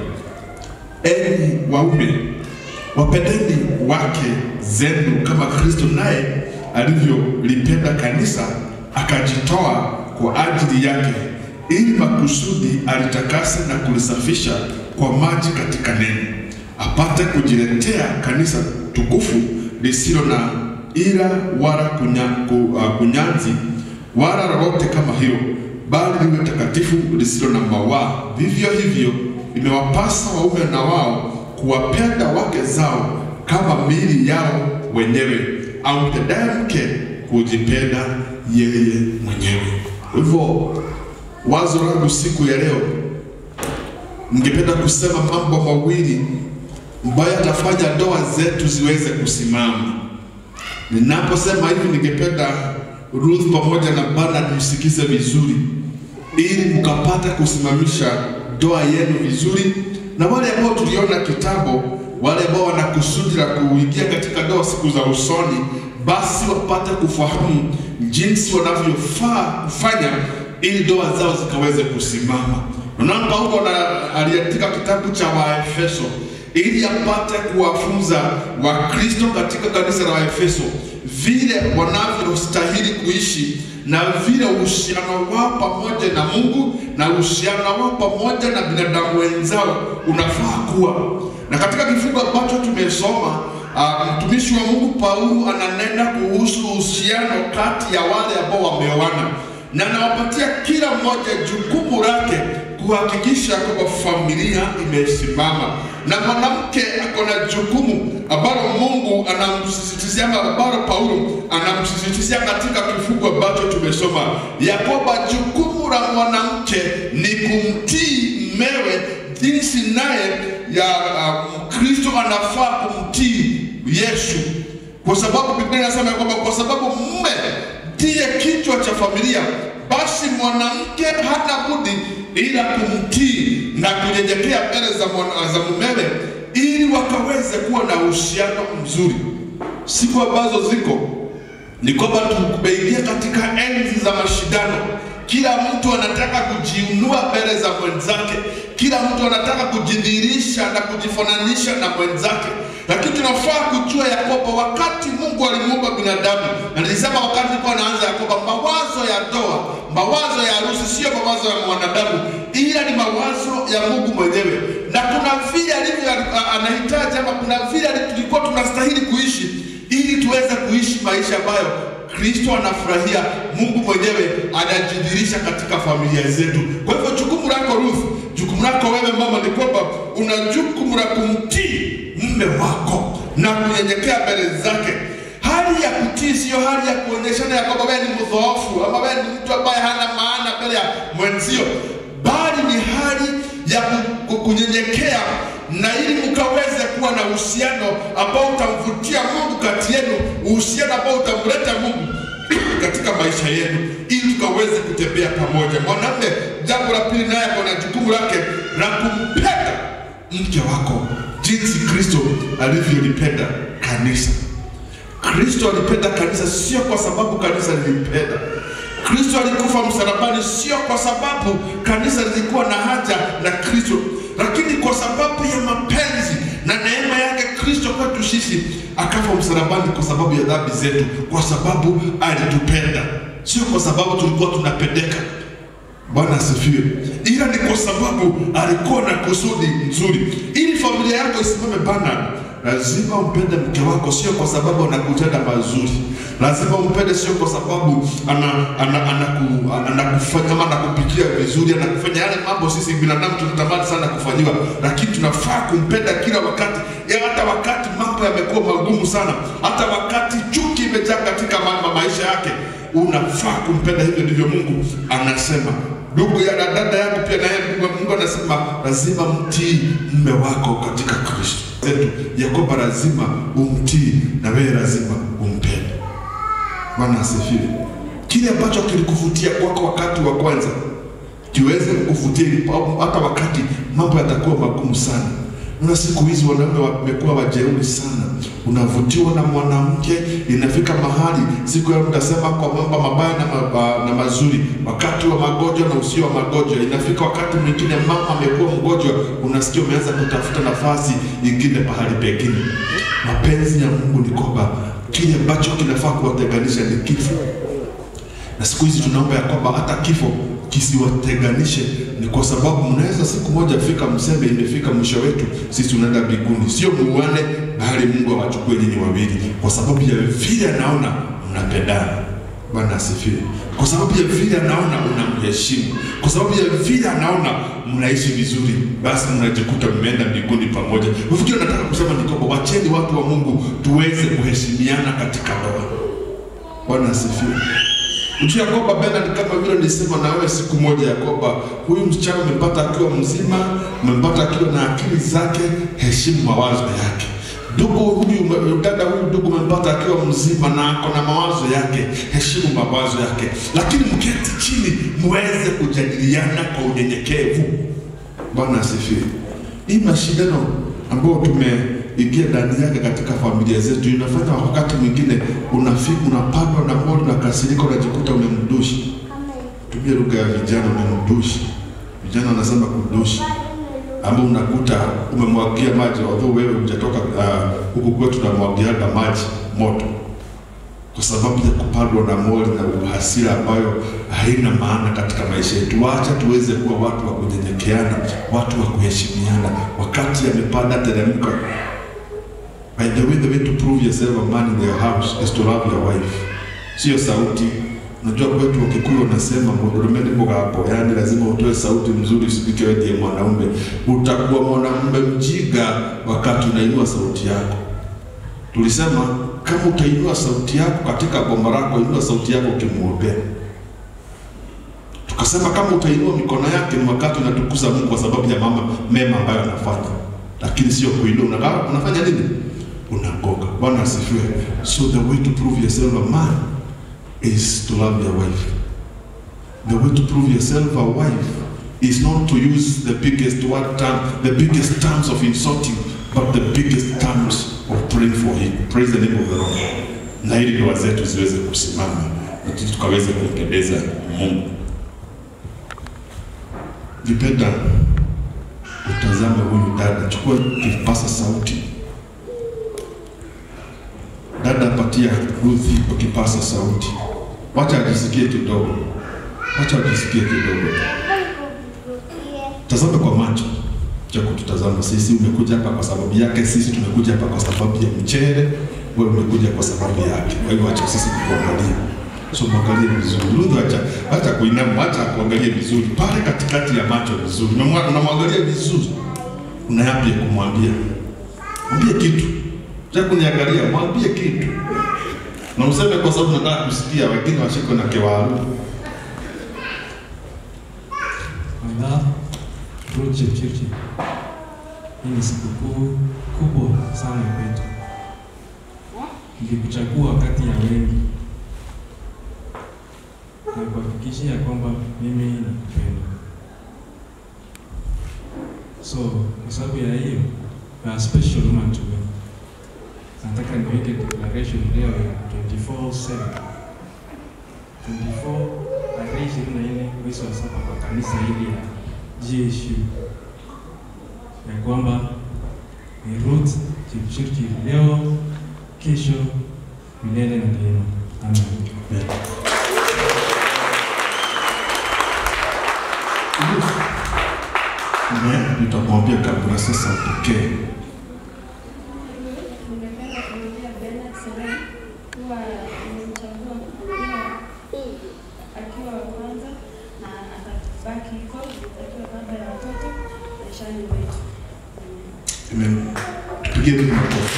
M: Enyi waume, wapendeni wake zenu kama Kristo naye alivyolipenda kanisa akajitoa kwa ajili yake, ili makusudi alitakase na kulisafisha kwa maji katika neno, apate kujiletea kanisa tukufu lisilo na ila wala kunya, ku, uh, kunyanzi wala lolote kama hiyo, bali liwe takatifu lisilo na mawaa. Vivyo hivyo imewapasa waume na wao kuwapenda wake zao kama miili yao wenyewe, au mtendaye mke kujipenda yeye mwenyewe. Kwa hivyo wazo langu siku ya leo, ningependa kusema mambo mawili ambayo yatafanya ndoa zetu ziweze kusimama. Ninaposema hivi, ningependa Ruth pamoja na Bernard msikize vizuri, ili mkapata kusimamisha ndoa yenu vizuri, na wale ambao tuliona kitabu, wale ambao wana kusudi la kuingia katika ndoa siku za usoni, basi wapate kufahamu jinsi wanavyofaa kufanya ili ndoa zao zikaweze kusimama. Unaona, Paulo na- aliandika kitabu cha Waefeso ili apate kuwafunza Wakristo katika kanisa la Waefeso vile wanavyostahili kuishi na vile uhusiano wao pamoja na Mungu na uhusiano wao pamoja na binadamu wenzao unafaa kuwa. Na katika kifungu ambacho tumesoma uh, mtumishi wa Mungu Paulo ananena kuhusu uhusiano kati ya wale ambao wameoana na anawapatia kila mmoja jukumu lake kuhakikisha kwamba familia imesimama, na mwanamke ako na jukumu ambalo Mungu anamsisitizia ama ambalo Paulo anamsisitizia katika kifungu ambacho tumesoma, ya kwamba jukumu la mwanamke ni kumtii mmewe jinsi naye ya uh, Kristo anafaa kumtii Yesu, kwa sababu Biblia inasema ya kwamba kwa sababu mume ndiye kichwa cha familia, basi mwanamke hana budi ila kumtii na kunyenyekea mbele za, mwana- za mumewe ili wakaweze kuwa na uhusiano mzuri. Siku ambazo ziko ni kwamba tumeingia katika enzi za mashindano. Kila mtu anataka kujiinua mbele za mwenzake, kila mtu anataka kujidhihirisha na kujifananisha na mwenzake, lakini tunafaa kujua ya kwamba wakati Mungu alimuumba binadamu, na nilisema wakati nilikuwa naanza ya kwamba mawazo ya ndoa, mawazo ya harusi sio mawazo ya mwanadamu, ila ni mawazo ya Mungu mwenyewe, na kuna vile alivyo anahitaji ama kuna vile tulikuwa tunastahili kuishi ili tuweze kuishi maisha ambayo Kristo anafurahia, Mungu mwenyewe anajidhihirisha katika familia zetu. Kwa hivyo jukumu lako Ruth, jukumu lako wewe mama ni kwamba una jukumu la kumtii mume wako na kunyenyekea mbele zake. Hali ya kutii siyo hali ya kuonyeshana ya kwamba wewe ni mdhoofu ama wewe ni mtu ambaye hana maana mbele ya mwenzio, bali ni hali ya ku- ku- kunyenyekea na ili mkaweze kuwa na uhusiano ambao utamvutia Mungu kati yenu, uhusiano ambao utamleta Mungu katika maisha yenu, ili tukaweze kutembea pamoja. Mwanamume, jambo la pili, naye ako na jukumu lake la kumpenda mke wako jinsi Kristo alivyolipenda kanisa. Kristo alipenda kanisa sio kwa sababu kanisa lilimpenda. Kristo alikufa msalabani sio kwa sababu kanisa lilikuwa na haja na Kristo, lakini kwa sababu ya mapenzi na neema yake Kristo kwetu sisi akafa msalabani kwa sababu ya dhambi zetu, kwa sababu alitupenda, sio kwa sababu tulikuwa tunapendeka. Bwana asifiwe. Ila ni kwa sababu alikuwa na kusudi nzuri, ili familia yako isimame bana. Lazima umpende mke wako, sio kwa sababu anakutenda mazuri. Lazima umpende, sio kwa sababu ana, ana, anaku, anakufanya ama anakupikia vizuri, anakufanya yale mambo sisi binadamu tunatamani sana kufanyiwa, lakini tunafaa kumpenda kila wakati, ya hata wakati mambo yamekuwa magumu sana, hata wakati chuki imejaa katika ma, ma, maisha yake, unafaa kumpenda. Hivyo ndivyo Mungu anasema ndugu ya na dada yangu pia naye Mungu, Mungu anasema lazima mtii mume wako katika Kristo zetu ya kwamba lazima umtii na wewe lazima umpende. Bwana asifiwe. Kile ambacho kilikuvutia kwako wakati wa kwanza kiweze kukuvutia ilipo- hata wakati mambo yatakuwa magumu sana. Na siku hizi wanaume wamekuwa wajeuri sana. Unavutiwa na mwanamke, inafika mahali siku ya mtasema kwa mambo mabaya na, maba, na mazuri, wakati wa magonjwa na usio wa magonjwa. Inafika wakati mwingine mama amekuwa mgonjwa, unasikia umeanza kutafuta nafasi ingine pahali pengine. Mapenzi ya Mungu ni kwamba kile ambacho kinafaa kuwatenganisha ni kifo na siku hizi tunaomba ya kwamba hata kifo kisiwatenganishe, ni kwa sababu mnaweza siku moja fika mseme imefika mwisho wetu, sisi tunaenda mbinguni, sio muane, bali Mungu awachukue nyinyi wawili, kwa sababu ya vile anaona mnapendana. Bwana asifiwe. Kwa sababu ya vile anaona unamheshimu, kwa sababu ya vile anaona mnaishi vizuri, basi mnajikuta mmeenda mbinguni pamoja. Ufikiri nataka kusema ni kwamba wacheni watu wa Mungu tuweze kuheshimiana katika ndoa. Bwana asifiwe. Ujue ya kwamba Bernard, kama vile nilisema na wewe siku moja, ya kwamba huyu msichana umempata akiwa mzima, umempata akiwa na akili zake, heshimu mawazo yake. Ndugu huyu, dada huyu, ndugu umempata akiwa mzima na ako na mawazo yake, heshimu mawazo yake, lakini mketi chini muweze kujadiliana kwa unyenyekevu. Bwana asifiwe. Hii mashindano ambayo tumeingia ndani yake katika familia zetu inafanya wakati mwingine unafika unapandwa na moyo na kasirika, unajikuta umemdushi. Tumia lugha ya vijana, umemdushi. Vijana wanasema kudushi, ama unakuta umemwagia maji, although wewe hujatoka ah, huku kwetu tunamwagiaga maji moto kwa sababu ya kupandwa na moyo na hasira ambayo haina maana katika maisha yetu. Wacha tuweze kuwa watu wa kunyenyekeana, watu wa kuheshimiana. Wakati amepanda teremka. By the way, the way to prove yourself a man in your house is to love your wife. Sio sauti. Unajua kwetu Wakikuyu wanasema mudurumeni mugambo, yaani lazima utoe sauti mzuri, usipike wewe ndiye mwanaume. Utakuwa mwanamume mjinga wakati unainua sauti yako. Tulisema kama utainua sauti yako katika boma lako, inua sauti yako ukimwombea. Tukasema kama utainua mikono yake ni wakati unatukuza Mungu kwa sababu ya mama mema ambayo anafanya, lakini sio kuinua. Unakaa unafanya nini? Unagoga. Bwana asifiwe. So the way to prove yourself a man is to love your wife. The way to prove yourself a wife is not to use the biggest word term, the biggest terms of insulting, but the biggest terms of praying for him. Praise the name of the Lord. Na ili ndoa zetu ziweze kusimama na sisi tukaweze kumpendeza Mungu. Ukipenda utazame huyu dada, chukua kipasa sauti. Dada, patia Ruthi kwa kipasa sauti, wacha ajisikie kidogo, wacha ajisikie kidogo. Tazame kwa macho cha kututazama sisi. Umekuja hapa kwa sababu yake, sisi tumekuja hapa kwa sababu ya mchele, wewe umekuja kwa sababu yake. Kwa hiyo acha sisi kuangalia, so mwangalie vizuri. Ruthi, acha acha kuinama, acha kuangalie vizuri pale katikati ya macho vizuri, Unamwa- unamwangalia vizuri, una yapi ya kumwambia? Mwambie kitu cha kuniangalia, mwambie kitu na useme kwa sababu nataka kusikia, wengine washiko na kewaru.
R: Madha Ruth Chepchirchir, hii ni sikukuu kubwa sana kwetu. Nilikuchagua kati ya wengi na kuhakikishia kwamba mimi nakupenda. So kwa sababu ya hiyo, you are a special woman to me. Nataka niweke declaration leo ya 24/7 24 tarehe ishirini na nne mwezi wa saba kwa kanisa hili ya GSU ya kwamba ni Ruth Chepchirchir leo, kesho, milele na daima. Amen.
M: Na nitamwambia kabla sasa pekee
G: Ningependa kumwambia Bernard Serem kuwa nimemchagua kuwa akiwa wa kwanza na atabaki hivyo akiwa baba ya watoto maishani mwetu.
M: Amen. Tupigie tu makofi.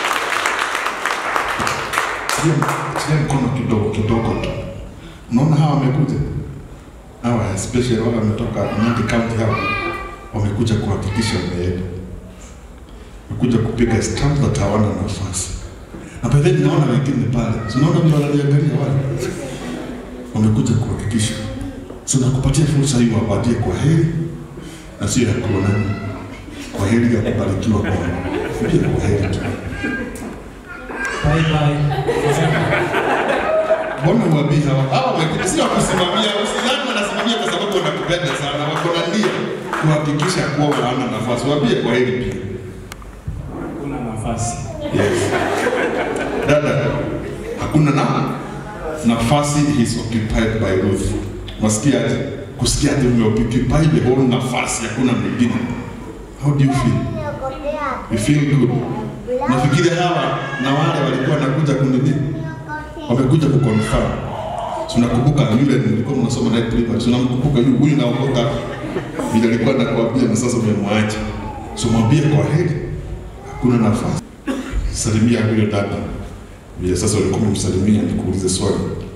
M: Tilia- Tilia mkono kidogo kidogo tu. Unaona hawa wamekuja hawa, especially wale wametoka Nandi County hawa wamekuja kuhakikisha wameenda, wamekuja kupiga stamp that hawana nafasi. Na by the way, naona wengine pale, Si unaona vile wananiangalia wale, wamekuja kuhakikisha. So nakupatia fursa hii wapatie kwa heri na sio ya kuonana kwa heri ya kubarikiwa kwa pia kwa heri tu.
R: Bye bye.
M: Mbona uwabii hawa hawa wamekuja sio kusimamia, usidhani wanasimamia kwa sababu wanakupenda sana, wako na nia kuhakikisha kuwa wana nafasi. Waambie kwa heri pia.
R: Kuna nafasi.
M: Yes. Dada, hakuna na nafasi is occupied by Ruth. Wasikia aje? Kusikia aje umeoccupy the whole nafasi, hakuna mwingine. How do you feel? You feel good? Nafikiria hawa na wale walikuwa wanakuja kunini, wamekuja kuconfirm. Tunakumbuka yule nilikuwa mnasoma naye primary, tunamkumbuka yule huyu naokoka vile alikuwa anakuambia na sasa umemwacha. So mwambie kwa heri, hakuna nafasi. Salimia huyo dada vile sasa ulikuwa umemsalimia, nikuulize swali.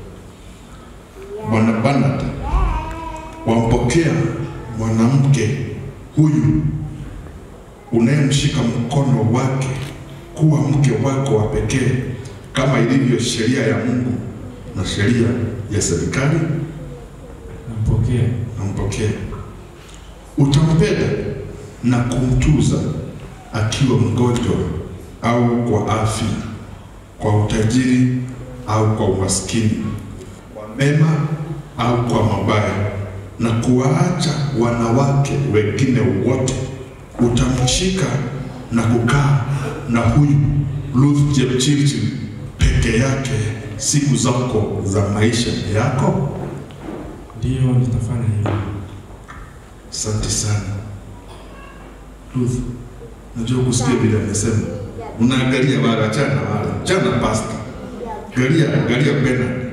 M: Bwana Bernard, wampokea mwanamke huyu unayemshika mkono wake kuwa mke wako wa pekee kama ilivyo sheria ya Mungu na sheria ya serikali?
R: Nampokea.
M: Nampokea. Utampenda na kumtuza akiwa mgonjwa au kwa afya, kwa utajiri au kwa umaskini, kwa mema au kwa mabaya, na kuwaacha wanawake wengine wote. Utamshika na kukaa na huyu Ruth Chepchirchir peke yake siku zako za maisha yako.
R: Ndio, nitafanya hivyo.
M: Asante sana Ruth, najua kusikia vile amesema, unaangalia wale, achana na wale, achana na pasta, angalia angalia Bernard.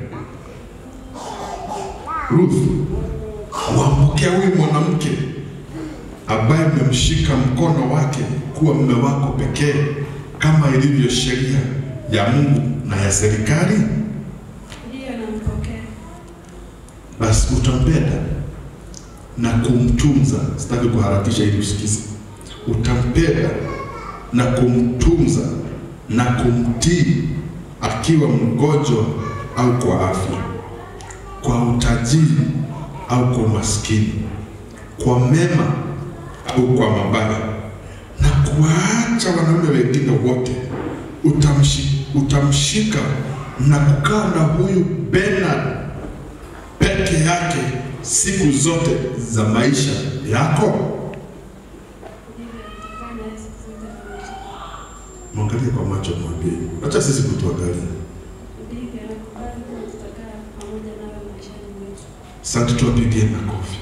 M: Ruth, wampokea huyu mwanamke ambaye umemshika mkono wake kuwa mume wako pekee kama ilivyo sheria ya Mungu na ya serikali,
G: Ndiyo, nampokea.
M: basi utampenda na kumtunza. Sitaki kuharakisha ili usikize. Utampenda na kumtunza na kumtii akiwa mgonjwa au kwa afya, kwa utajiri au kwa umaskini, kwa mema au kwa mabaya, na kuwaacha wanaume wengine wote. Utamshi, utamshika na kukaa na huyu Bernard peke yake siku zote za maisha yako? Mwangalie kwa macho, mwambie, acha sisi kutuangalia. Asante, tuwapigie makofi.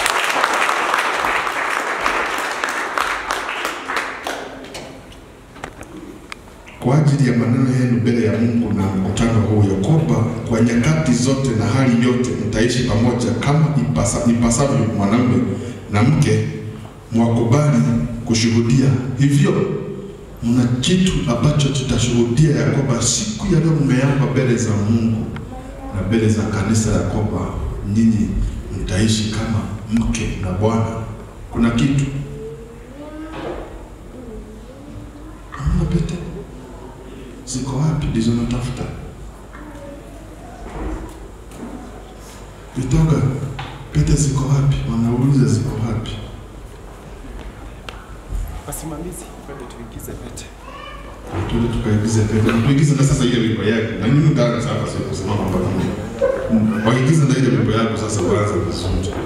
M: kwa ajili ya maneno yenu mbele ya Mungu na mkutano huu, ya kwamba kwa nyakati zote na hali yote mtaishi pamoja kama ipasa, ipasavyo mwanamume na mke, mwakubali kushuhudia hivyo. Mna kitu ambacho tutashuhudia ya kwamba siku ya leo mmeapa mbele za Mungu na mbele za kanisa ya kwamba nyinyi mtaishi kama mke na bwana. Kuna kitu hamna pete ziko wapi? Ndizo natafuta. Vitoga, pete ziko wapi? Wanauliza ziko wapi?
S: Wasimamizi, twende tuingize pete.
M: Tuende tukaigize pete. Na tuigize na sasa ile wimbo yake. Na nyinyi ndani sasa sio kusimama mpaka mwisho. Waigize na ile wimbo yako sasa waanze vizuri.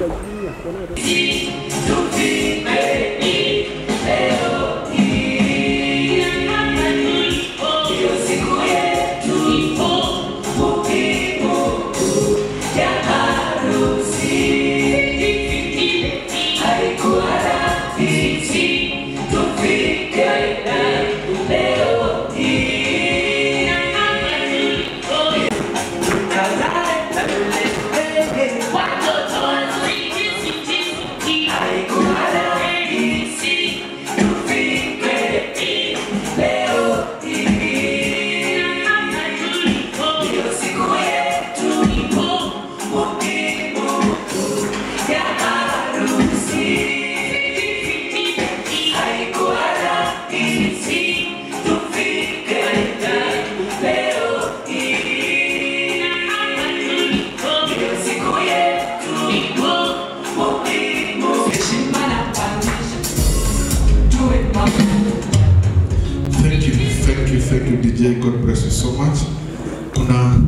M: Thank you, thank you, thank you DJ. God bless you so much. Kuna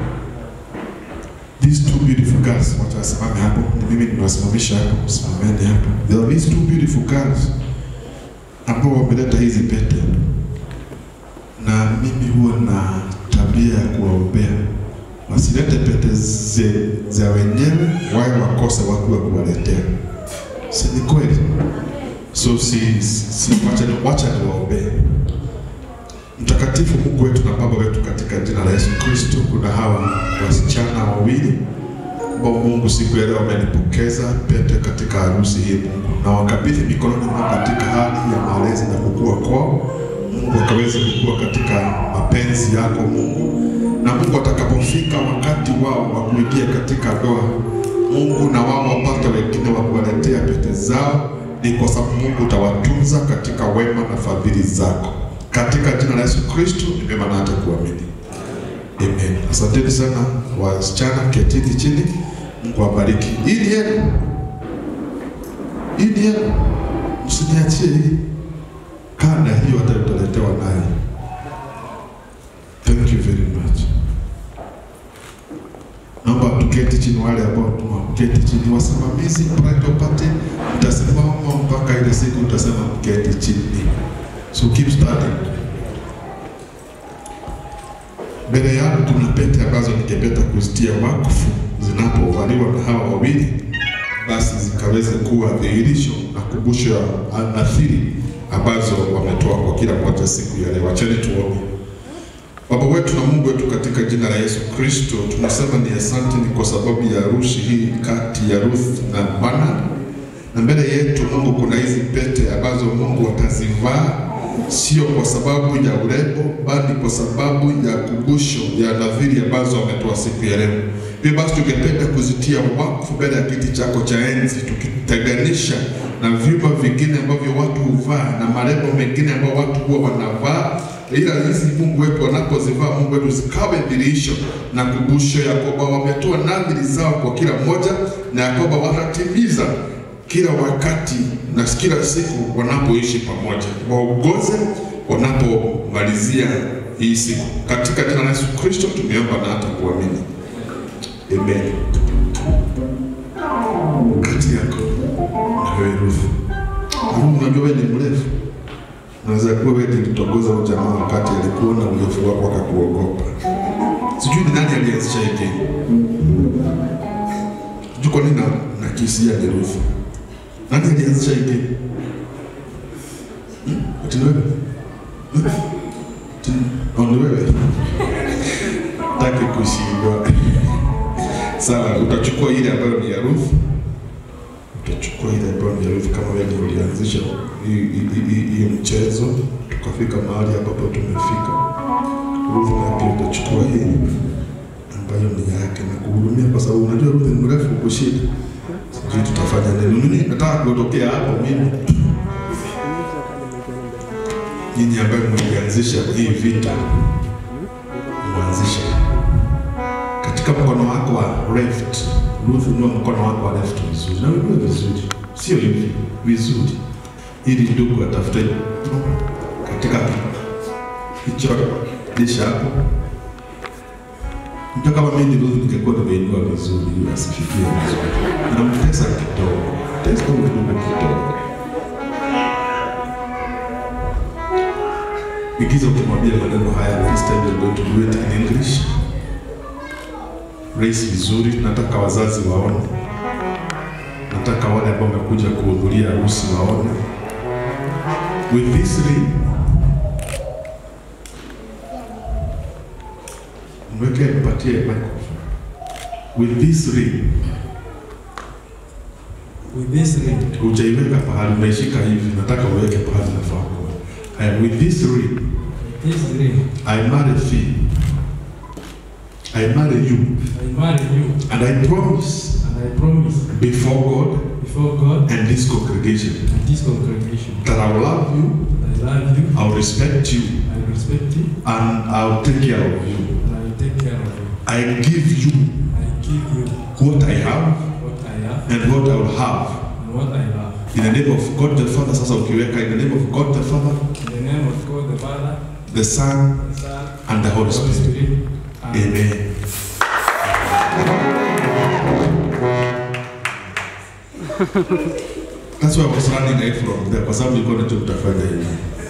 M: these two beautiful girls, wacha wasimame hapo. Ni mimi nimewasimamisha hapo, simameni hapo. There are these two beautiful girls ambao wameleta hizi pete, na mimi huwa na tabia ya kuwaombea wasilete pete ze, za wenyewe, wawe wakose watu wa kuwaletea. Si ni kweli? So si, si wacha, wacha niwaombee. Mtakatifu Mungu wetu na Baba wetu, katika jina la Yesu Kristo, kuna hawa wasichana wawili ambao Mungu siku ya leo wamenipokeza pete katika harusi hii Mungu, na wakabidhi mikononi mwako katika hali ya malezi na kukua kwao. Mungu akaweze kukua katika mapenzi yako Mungu, na Mungu atakapofika wakati wao wa kuingia katika ndoa, Mungu na wao wapate wengine wa kuwaletea pete zao, ni kwa sababu Mungu utawatunza katika wema na fadhili zako. Katika jina la Yesu Kristo nimema na hata kuamini. Amen. Asanteni sana wasichana, ketini chini. Mungu awabariki. Hii ni yenu, hii ni yenu, msiniachie hii. Kada hiyo hata utaletewa naye. Thank you very much. Naomba tuketi chini, wale ambao tumeketi chini, wasimamizi bridal party, mtasimama mpaka ile siku utasema mketi chini. So keep studying. Mbele yangu kuna pete ambazo ningependa kuzitia wakfu zinapovaliwa na hawa wawili, basi zikaweze kuwa dhihirisho na kumbusho ya nadhiri ambazo wametoa kwa kila mmoja siku ya leo. Wacheni tuombe. Baba wetu na Mungu wetu, katika jina la Yesu Kristo, tunasema ni asante, ni kwa sababu ya harusi hii kati ya Ruth na Bernard, na mbele yetu Mungu kuna hizi pete ambazo Mungu watazivaa sio kwa sababu ya urembo, bali kwa sababu ya kumbusho ya nadhiri ambazo wametoa siku ya leo. Hivyo basi tungependa kuzitia wakfu mbele ya kiti chako cha enzi, tukitenganisha na vyuma vingine ambavyo watu huvaa na marembo mengine ambayo watu huwa wanavaa ila hizi Mungu wetu wanapozivaa Mungu wetu zikawe dhihirisho na kumbusho ya kwamba wametoa nadhiri zao kwa kila mmoja, na ya kwamba watatimiza kila wakati na kila siku wanapoishi pamoja, waongoze wanapomalizia hii siku. Katika jina la Yesu Kristo tumeomba na hata kuamini, amen. kati yako na wewe Ruth. Ruth, unajua wewe ni mrefu. Unaweza kuwa wewe nilitongoza huyo jamaa wakati alikuona urefu wako akakuogopa. Sijui ni nani alianzisha hii game. Sijui kwa nini na nakisia ni Ruth. Nani alianzisha hii game? Hmm? Ati ni wewe? Hmm? Ati oh, ni wewe? Taki kushindwa. Sawa, utachukua ile ambayo ni ya Ruth. Utachukua ile ambayo ni ya Ruth kama wewe ndio ulianzisha hii- hii- hii- hii hii mchezo tukafika mahali ambapo tumefika. Ruth na pia utachukua hii ambayo ni yake na kuhudumia, kwa sababu unajua Ruth ni mrefu kushida. Sijui tutafanya nini. Mimi nataka kuondokea hapo mimi. Nyinyi ambayo mlianzisha hii vita, mwanzisha katika mkono wako wa left. Ruth, inua mkono wako wa left vizuri, na uinue vizuri, sio hivi, vizuri, ili ndugu atafute katika hicho lisha hapo. Mtu kama mimi ni Ruth, ningekuwa nimeinua vizuri, ili asifikie vizuri. Namtesa kidogo, tesa huyu ndugu kidogo. Igiza ukimwambia maneno haya, this time you're going to do it in English race vizuri. Nataka wazazi waone, nataka wale ambao wamekuja kuhudhuria harusi waone. With this ring, mweke mpatie microphone. With this ring,
R: With this ring,
M: hujaiweka pahali, unaishika hivi, nataka uweke pahali nafaa kuwa. Haya, with this ring,
R: this ring,
M: I marry thee. I marry you.
R: I marry you,
M: And I promise
R: and I promise
M: before God
R: before God
M: and this congregation
R: and this congregation
M: that I will love you,
R: that I love you,
M: I will respect you,
R: I respect you,
M: and I will take care of you.
R: and I will take care of you.
M: I give you
R: I give you
M: what I have
R: what I have
M: and what I will have.
R: and what I have.
M: In the name of God the Father, sasa ukiweka in the name of God the Father,
R: In the name of God the Father,
M: the Son,
R: the Son,
M: and the Holy
R: Holy
M: Spirit.
R: Spirit. Amen.
M: Amen. That's why I was running away from there, kwa sababu nilikuwa najua mtafanya hivi.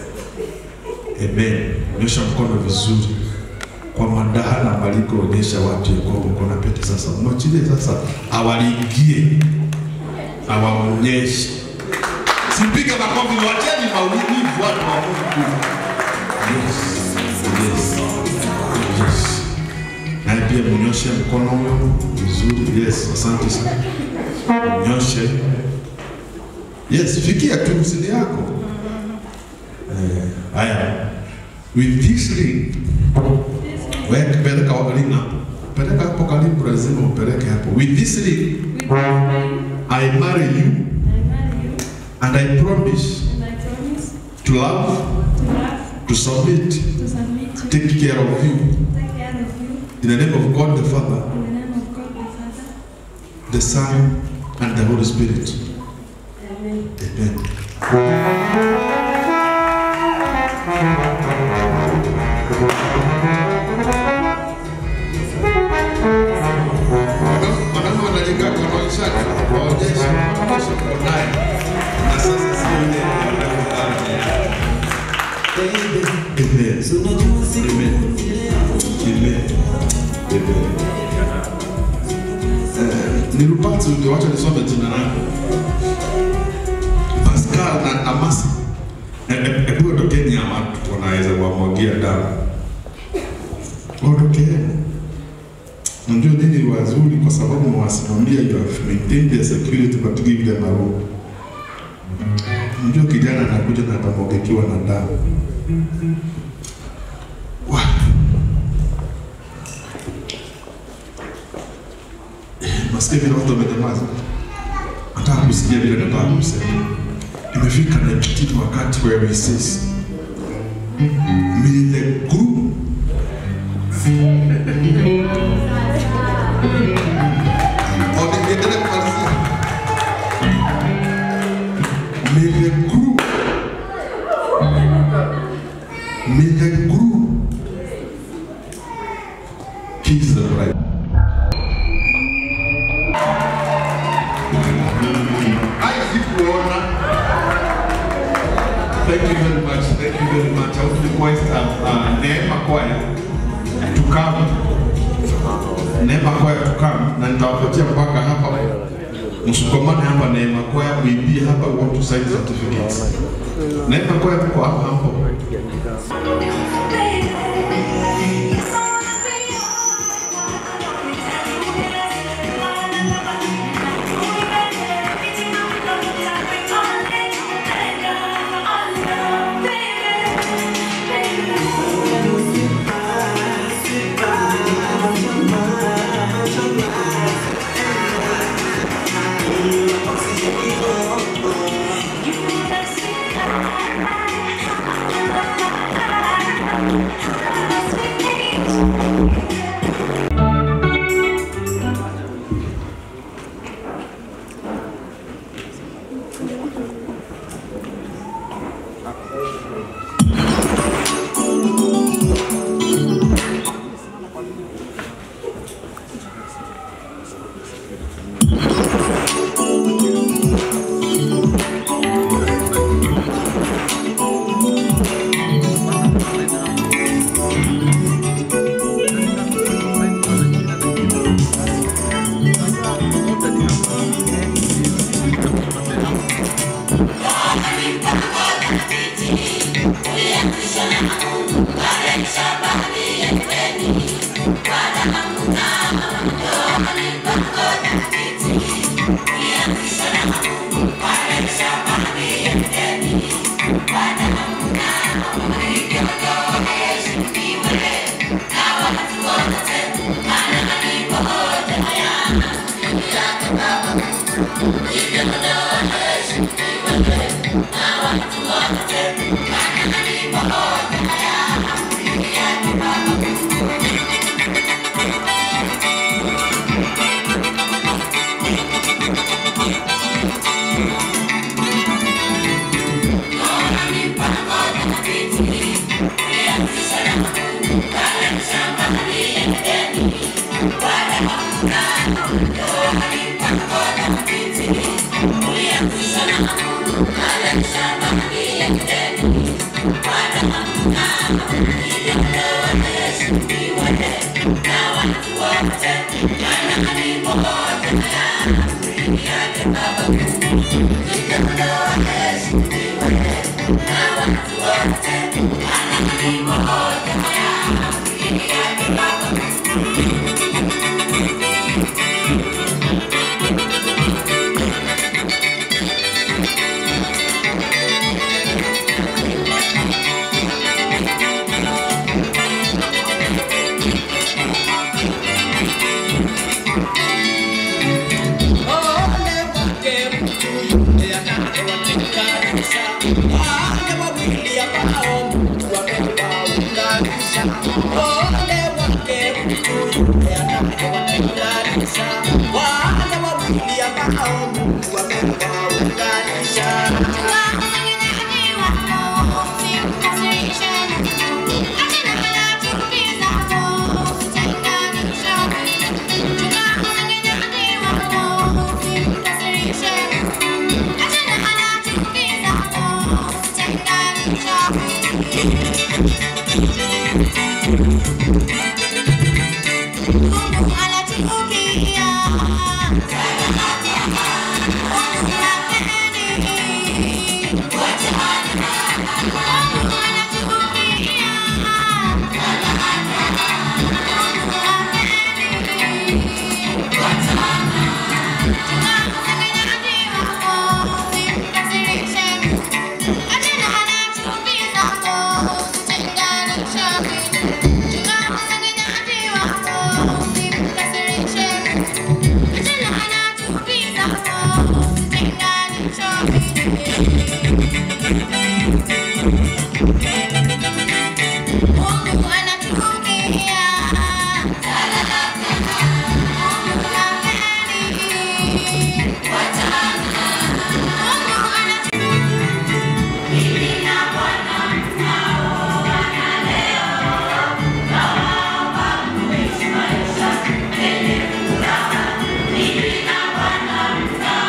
M: Amen. Nyosha mkono vizuri kwa madaha na maliko, onyesha watu ya kwamba uko na pete sasa. Mwachilie sasa, awaliingie, awaonyeshe. Sipige makofi, wacheni maumivu watu wa Mungu. Yes, yes, yes. Naye pia mnyoshe mkono huyo vizuri. Yes, asante sana. Mnyoshe. Yes, fikia tu usini yako. Eh, haya. With this ring, wewe peleka ring hapo. Peleka hapo karibu, lazima upeleke hapo. With this ring, I marry you and I promise to love, to submit, take care of you. In the name of God the Father, the Son, and the Holy Spirit. Amen. Wanaume wanajenga kwa ishara, waonyeshe, waonyeshe kwa naye. Na sasa sio ile ya Amen. Amen. Amen. Amen. Eh, Nilipata ndio wacha nisome jina lako. Pascal na Amasa. Hebu ondokeni ya watu wanaweza kuwamwagia damu. Ondokeni. Unajua nini ni wazuri kwa sababu mwasimamia you have maintained their security but give them a room. Unajua kijana anakuja na atamwagikiwa na damu. Wa- Nasikia vile watu wamenyamaza. Nataka kusikia vile nataka kusema. Imefika na kitu wakati where he says, May the group Oh, niendelee kumalizia. May the group May the group kiss the bride. kwaya tukamu, Neema kwaya tukamu, na nitawapatia mpaka hapa msukumane hapa Neema kwaya muimbie hapa, we want to sign certificates. Neema kwaya tuko hapa hapo.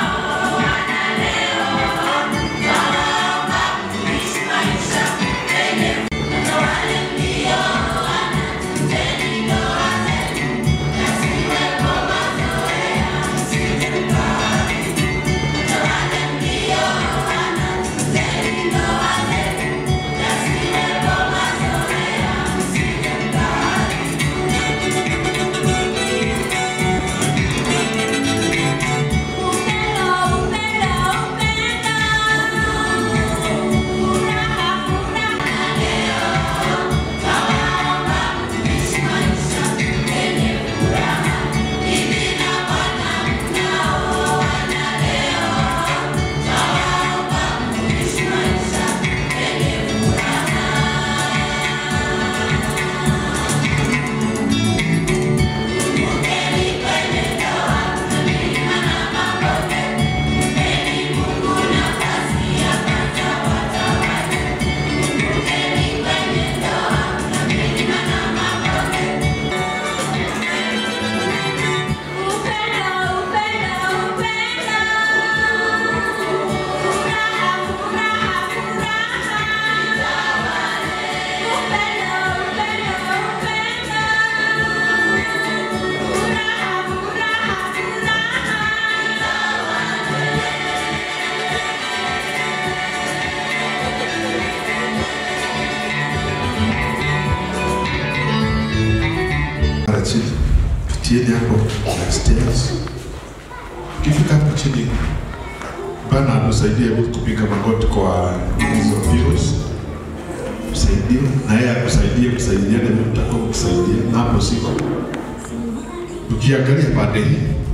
J: Maisha
M: pitieni hapo upstairs. Ukifika hapo chini, Bwana atusaidie kupiga magoti kwa hizo views, msaidie na yeye akusaidie, kusaidiane vile mtakuwa mkisaidia hapo siko. Ukiangalia pande hii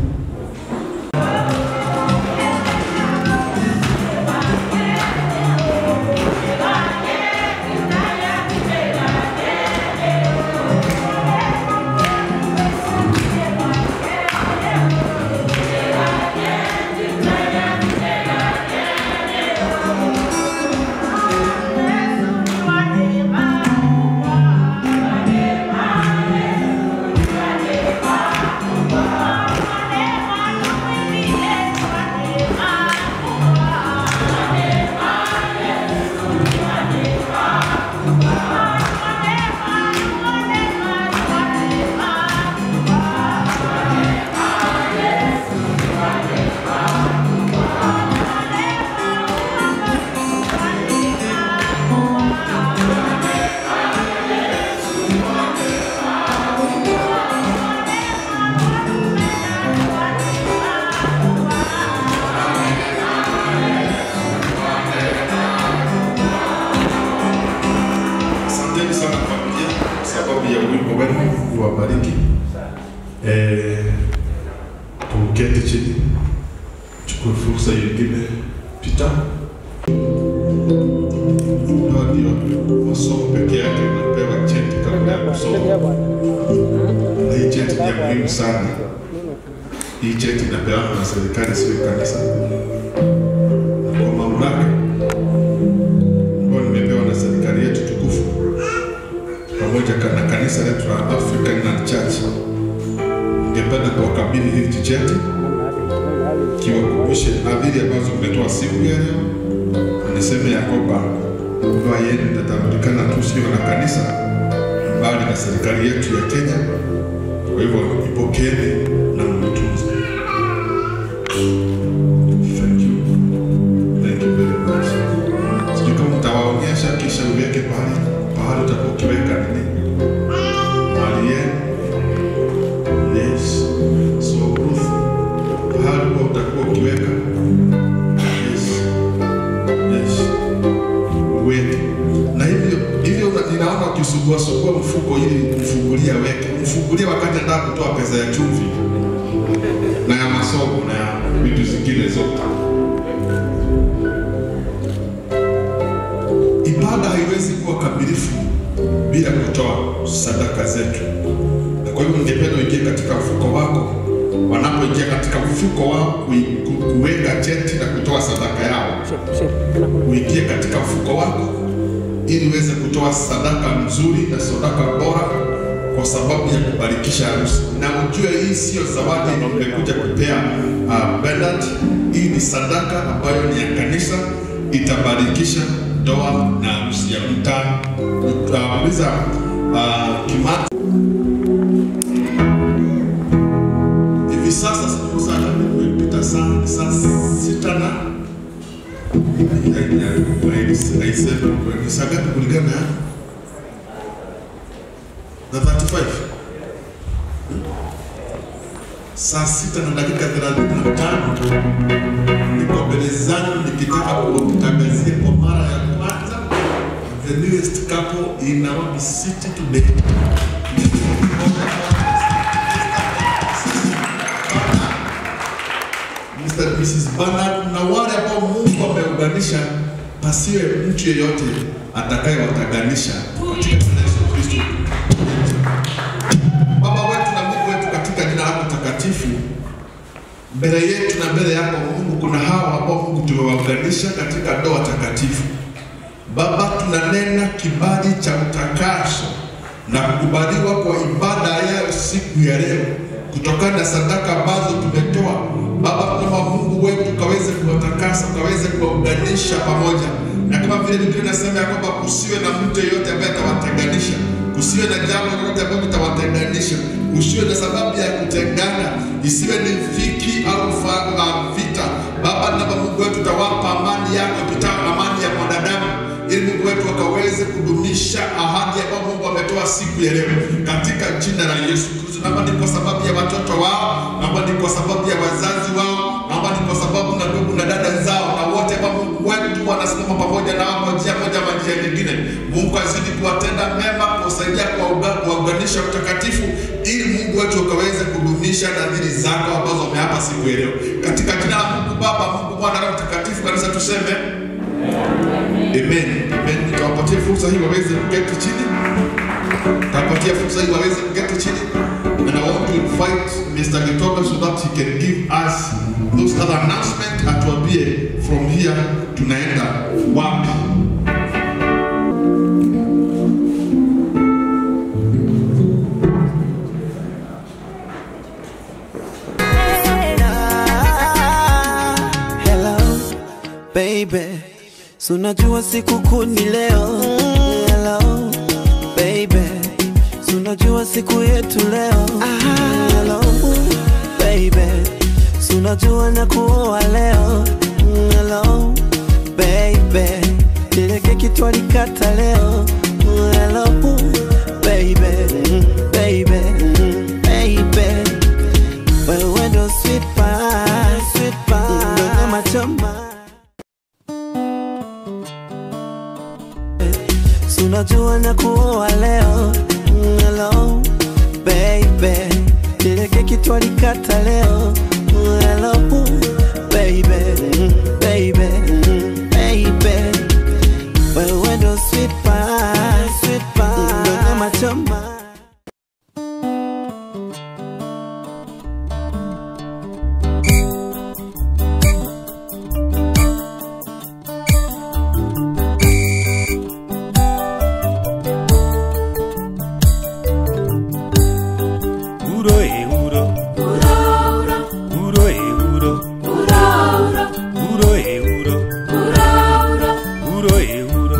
M: Asanteni sana familia kwa sababu ya wimbo wenu, uwabariki. Eh, tuketi chini, chukue fursa nyingine. Pita Hawa ndio masomo peke yake unapewa cheti kabla ya kusoma, na hii cheti ni ya muhimu sana. Hii cheti inapewa na serikali, sio kanisa, na kwa mamlaka ambayo nimepewa na serikali yetu tukufu pamoja ka- na kanisa letu la African Land Church. Ningependa kuwakabidhi hili cheti kiwakumbushe adhiri ambazo mmetoa siku ya leo. Niseme ya kwamba ndoa yenu itatambulikana tu sio na kanisa, bali na serikali yetu ya Kenya. Kwa hivyo ipokeeni na mtunze. Thank you. Thank you very much. Sijui kama mtawaonyesha kisha uweke pale pahali utakuwa ukiweka nini mali yenu. Yes. So Ruth, pahali huwa utakuwa ukiweka. Yes. Yes. Uweke. Na hivyo hivyo una- ninaona ukisugua sugua mfuko ili mfungulie aweke. Mfungulie wakati anataka kutoa pesa ya chumvi na ya masomo na ya vitu zingine zote. Ibada haiwezi kuwa kamilifu bila kutoa sadaka zetu, na kwa hivyo ningependa uingie katika mfuko wako. Wanapoingia katika mfuko wao kui- ku- kuweka cheti na kutoa sadaka yao, uingie katika mfuko wako ili uweze kutoa sadaka nzuri na sadaka bora kwa sababu ya kubarikisha harusi. Na ujue hii sio zawadi nimekuja kupea uh, Bernard. Hii ni sadaka ambayo ni ya kanisa, itabarikisha ndoa na harusi ya mtaa. Utauliza uh, Kimati hivi sasa, siku sana imepita saa saa sita na aisema ni saa ngapi kulingana na na 35 saa sita na dakika thelathini na tano niko mbele zangu nikitaka kuwatangazia kwa mara ya kwanza the newest couple in Nairobi City today. Mr. and Mrs. Bernard na wale ambao Mungu ameunganisha, pasiwe mtu yeyote atakayewatenganisha katika jina la Yesu Kristo. Baba wetu na Mungu wetu, katika jina lako takatifu, mbele yetu na mbele yako Mungu, kuna hawa ambao Mungu tumewaunganisha katika ndoa takatifu. Baba, tunanena kibali cha utakaso na kukubaliwa kwa ibada yao siku ya leo, kutokana na sadaka ambazo tumetoa. Baba, kama Mungu wetu kaweze kuwatakasa, kaweze kuwaunganisha pamoja, na kama vile Biblia inasema ya kwamba kusiwe na mtu yeyote ambaye atawatenganisha, kusiwe na jambo lolote ambalo litawatenganisha, kusiwe na sababu ya kutengana, isiwe ni dhiki au fa- uh, vita. Baba, naomba Mungu wetu tawapa amani yako ipitayo amani ya mwanadamu ili Mungu wetu akaweze kudumisha ahadi ambayo Mungu ametoa siku ya leo katika jina la Yesu Kristo. Naomba niko kwa sababu ya watoto wao, naomba ni kwa sababu ya wazazi wao, naomba ni kwa sababu na ndugu na dada zao na wote ambao Mungu wetu wanasimama pamoja na wao kwa njia moja ama njia nyingine. Mungu azidi kuwatenda mema, kuwasaidia kuwauga- kuwaunganisha utakatifu, ili Mungu wetu ukaweze kudumisha nadhiri zako ambazo wameapa siku ya leo, katika jina la Mungu Baba, Mungu Mwana na Mtakatifu. Kanisa tuseme amen. Amen. Nitawapatia fursa hii waweze kuketi chini, nitawapatia fursa hii waweze kuketi chini, and I want to invite Mr. Gitobe so that he can give us those other announcement, atuambie from here tunaenda wapi.
J: Hello baby, si unajua sikukuu ni leo. Hello baby, si unajua siku yetu leo. Hello baby, si unajua na kuoa leo. Hello baby, ile keki twalikata leo. Hello baby, baby, baby wewe ndo sweet pie, sweet pie, ndo nyama choma. Si unajua na kuoa leo, Mm, hello baby, ile keki twalikata leo, Mm, hello baby, Mm, baby, Mm, baby, wewe ndo sweet pie, sweet pie, ndo nyama choma.
C: Uro e uro. Uro e uro. Uro e uro. Uro e uro.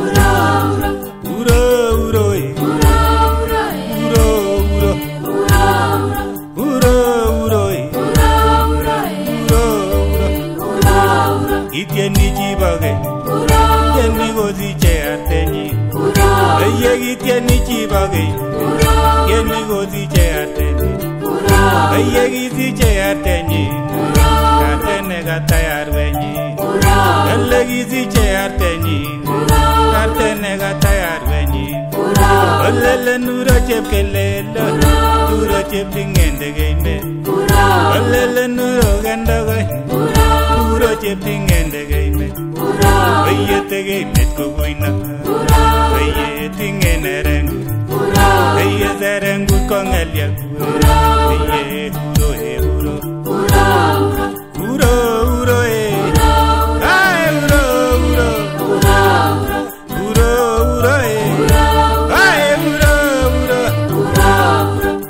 C: Uro uro e. Uro uro. Uro uro e. Uro uro. Itieni chibage. Tieni kosiche artenyi. Eye kitieni chibage. Tieni kosiche artenyi. Eye kisiche artenyi. Artene katayarwenyi. Ele kisiche artenyi. Artene katayarwenyi. Olele nuro chepkelelo. Nuro cheptingende keime. Olele nuro kendokoy. Nuro cheptingende keime. Oye tekeimet kokuino. Oye tingene rengu. Oye serengut kongelya. Oye uro e uro. Uro uro e. Ay uro uro. Uro uro e. Ay uro uro.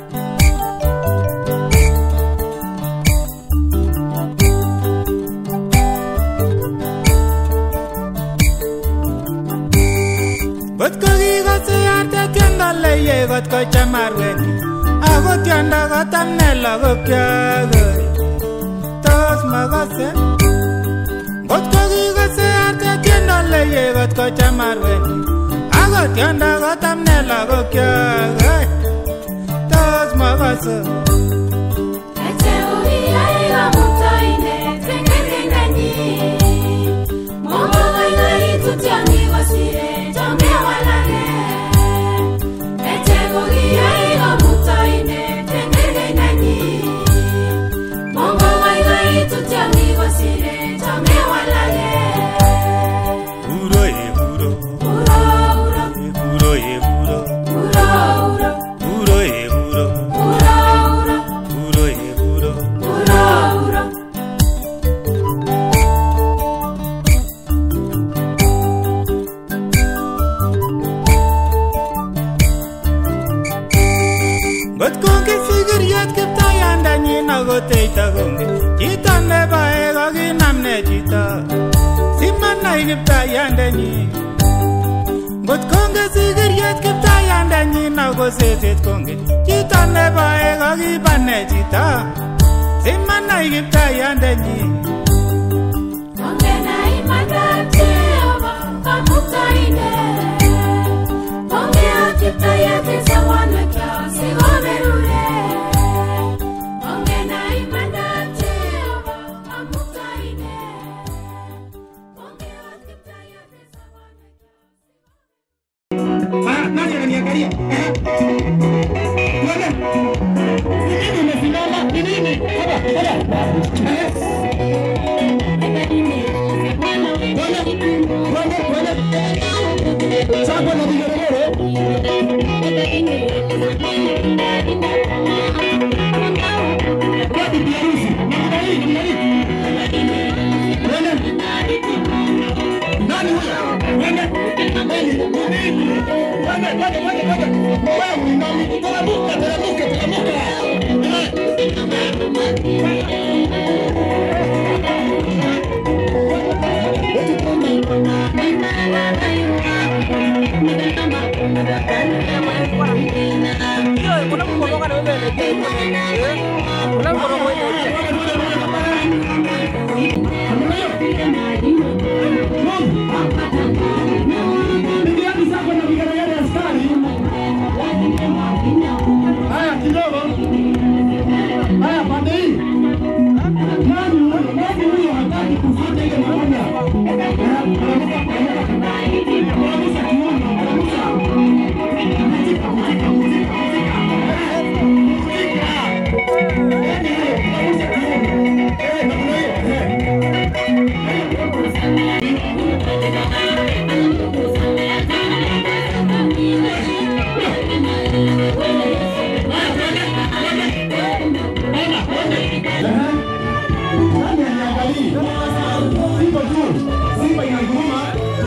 C: Kot ko kikose arte tiendo leye kot ko chamarweni Ako tiendo kotamne lagokyok Tos makose Kot ko kikose arte tiendo leye kot ko chamarweni Ako tiendo kotamne lagokyok Tos makose Uro e uro. Uro e uro. Uro e uro. Uro e uro. Ngot konge sigiriet kiptayandanyin akoteita konge Chito nebae kokinam ne chito Simanai kiptayandanyin Ngot konge sigiriet kiptayandanyin ako seset konge Chito nebae kokiba ne chito Simanai kiptayandanyin
D: Ongea kiptayete sawana kya sigoberure
L: Haya kidogo. Haya pande hii. Nani huyo? Nani huyo hataki kufuata ile mamoja? Kabisa kiuno, kabisa. Simba inaguruma.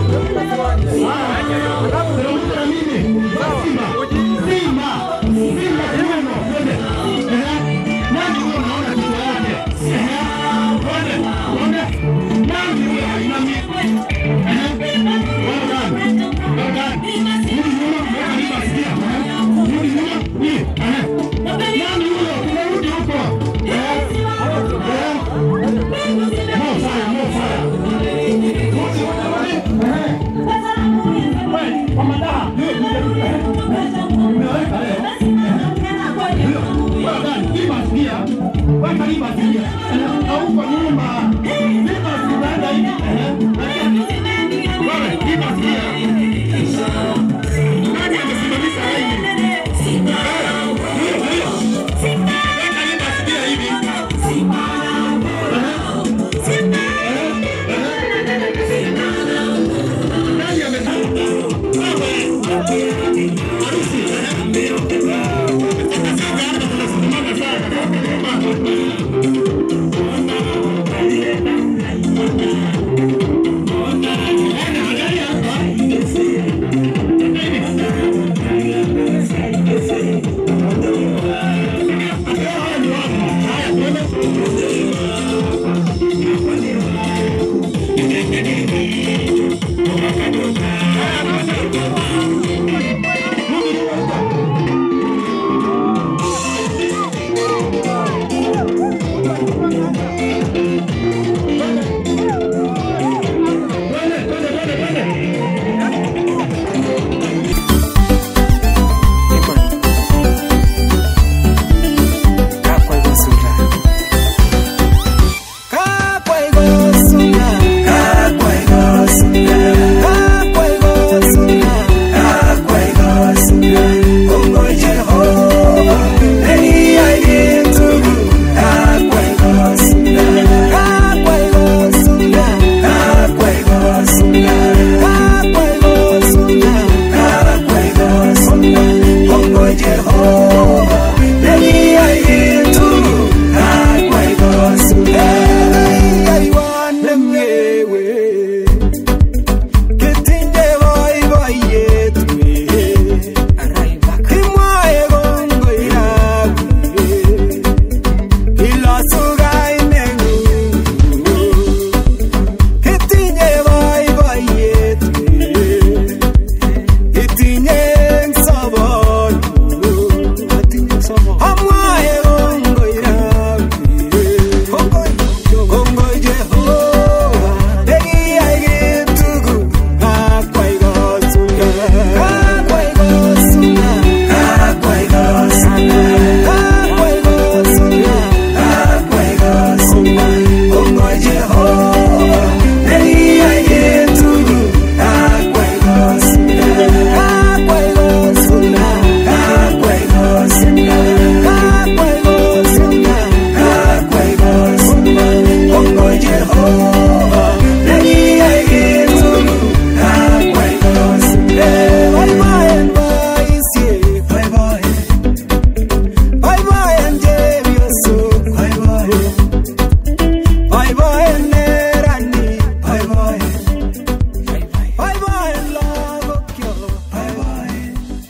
L: Alafu teremka na mimi. Simba. Simba. Simba kiuno. Twende. Ehe. Nani huyo unaona kichwa yake? Ehe. Twende. Twende. Nani huyo hainami? Ehe. Well done. Well done. Rudi nyuma, weka nyuma sikia. Ehe. Rudi nyuma. Hii. Ehe. Nani huyo? Tunarudi huko. Ehe. Ehe. More fire, more fire.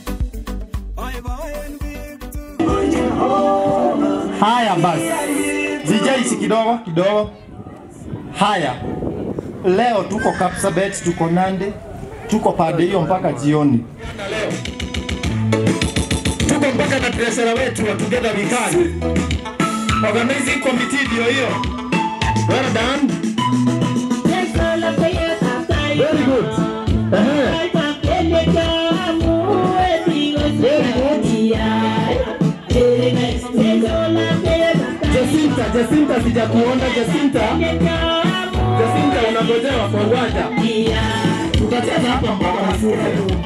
L: Haya basi,
T: Guys, kidogo kidogo. Haya, leo tuko Kapsabet, tuko Nande, tuko pande hiyo mpaka jioni. Tuko mpaka na treasurer wetu wa Together We Can. Organizing committee ndio hiyo. Well done. Very good. Ehe. Jacinta, Jacinta sijakuona Jacinta. Jacinta unagojewa kwa uwanja. Tutacheza hapa mpaka masuka.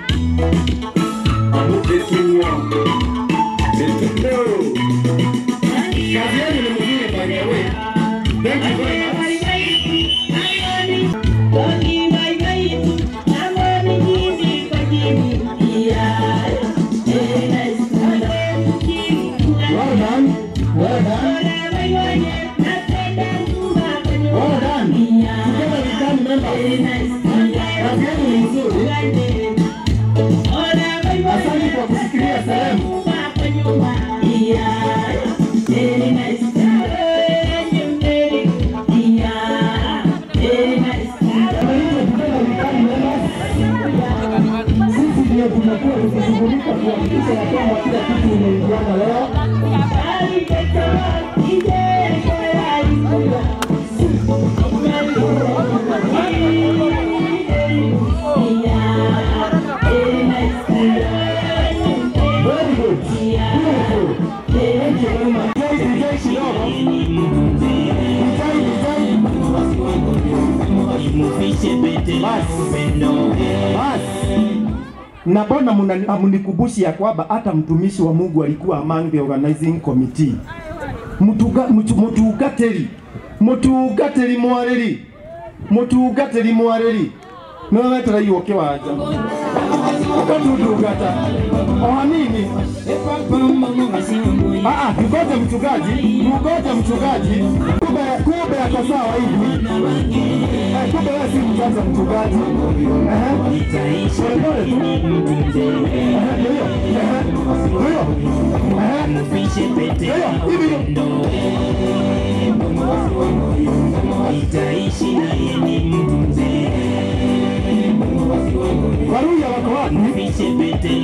T: Kazi yenu ni mzuri by the way. Thank you very much. Well done. Well done. Well done. Together we can members. Kazi yenu ni nzuri. Asante kwa kusikilia sehemu. Sisi ndio tunakuwa tukishughulika kuhakikisha ya kwamba kila kitu imeingiana leo. Very good. Beautiful. Thank you very much. Guys, enjoy kidogo. na mbona muna- hamunikubushi ya kwamba hata mtumishi wa Mungu alikuwa among the organizing committee Mutuga- mutu- mutungatĩri mutungatĩri mwarĩri mutungatĩri mwarĩri nĩwe wetereirwo kĩwanja ukatundungata o hanini Ah, ah, tugoje mchungaji tugoje mchungaji kumbe kumbe ako sawa hivi Eh, kumbe wewe si mzazi mchungaji Ehe. polepole tu Ehe, ndio hiyo. Ehe, ndio hiyo. Ehe. Ndio hiyo, hivi ndio. Waruya wako wapi?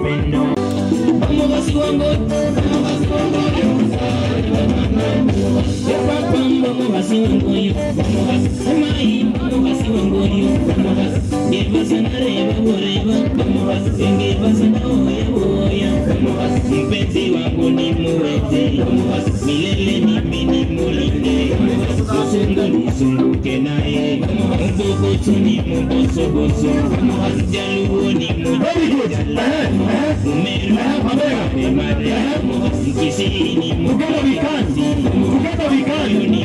A: mpenzi wangu ni muweze milele mimi ni mulinde usungu nizunguke naye mbubutu ni mubosoboso jaluo ni mujajala umeru mapemare mkisii ni mukasi uyu ni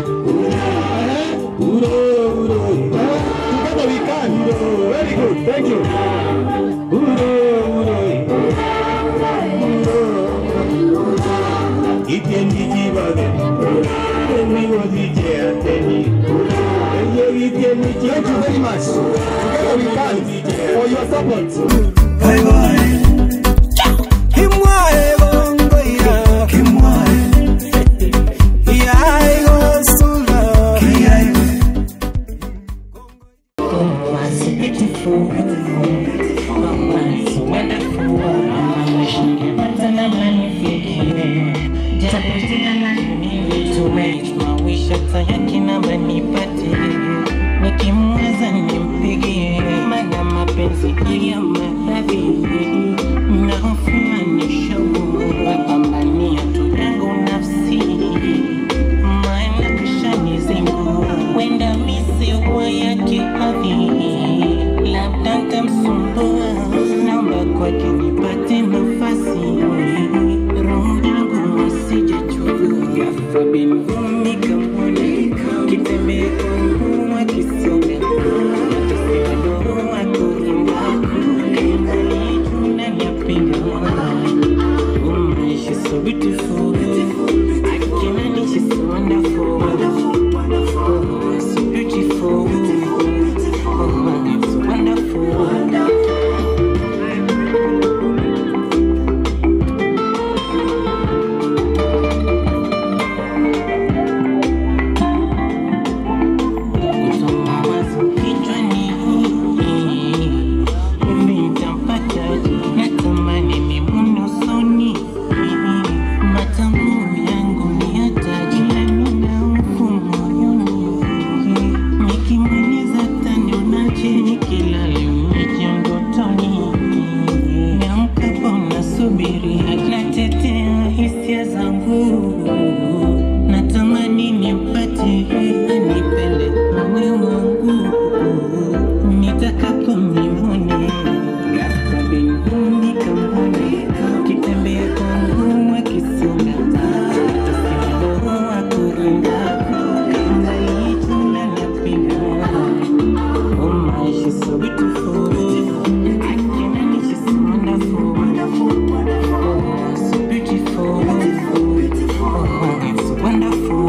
T: Uro, uro. Together we can. Very good. Thank you. Uro, uro.
A: ikendijibabe emiwozije ateni
T: Thank you very much. Together we can. For your support.
J: Bye bye. Kimwae bongo ya kimwae. Ya ego sula. Kia
A: nikimwaza nimpigie mana mapenzi ya maradhi nahofia nishaua wapambania tu yangu nafsi maana kishanizingua wenda misiwa yake hadhi labda ntamsumbua naomba kwake nipate nafasi roho yangu wasijachua afabinvumi kamwone kitembee kwangu akisonga atasema doa kuimba natamani nipate anipende moyo wangu nitakapo nione ghafla mbinguni kamwone kitembea kwangu akisonga tasema akurinda kama ituna napinga oh my she's so beautiful Akiona she's so wonderful oh so beautiful oh it's wonderful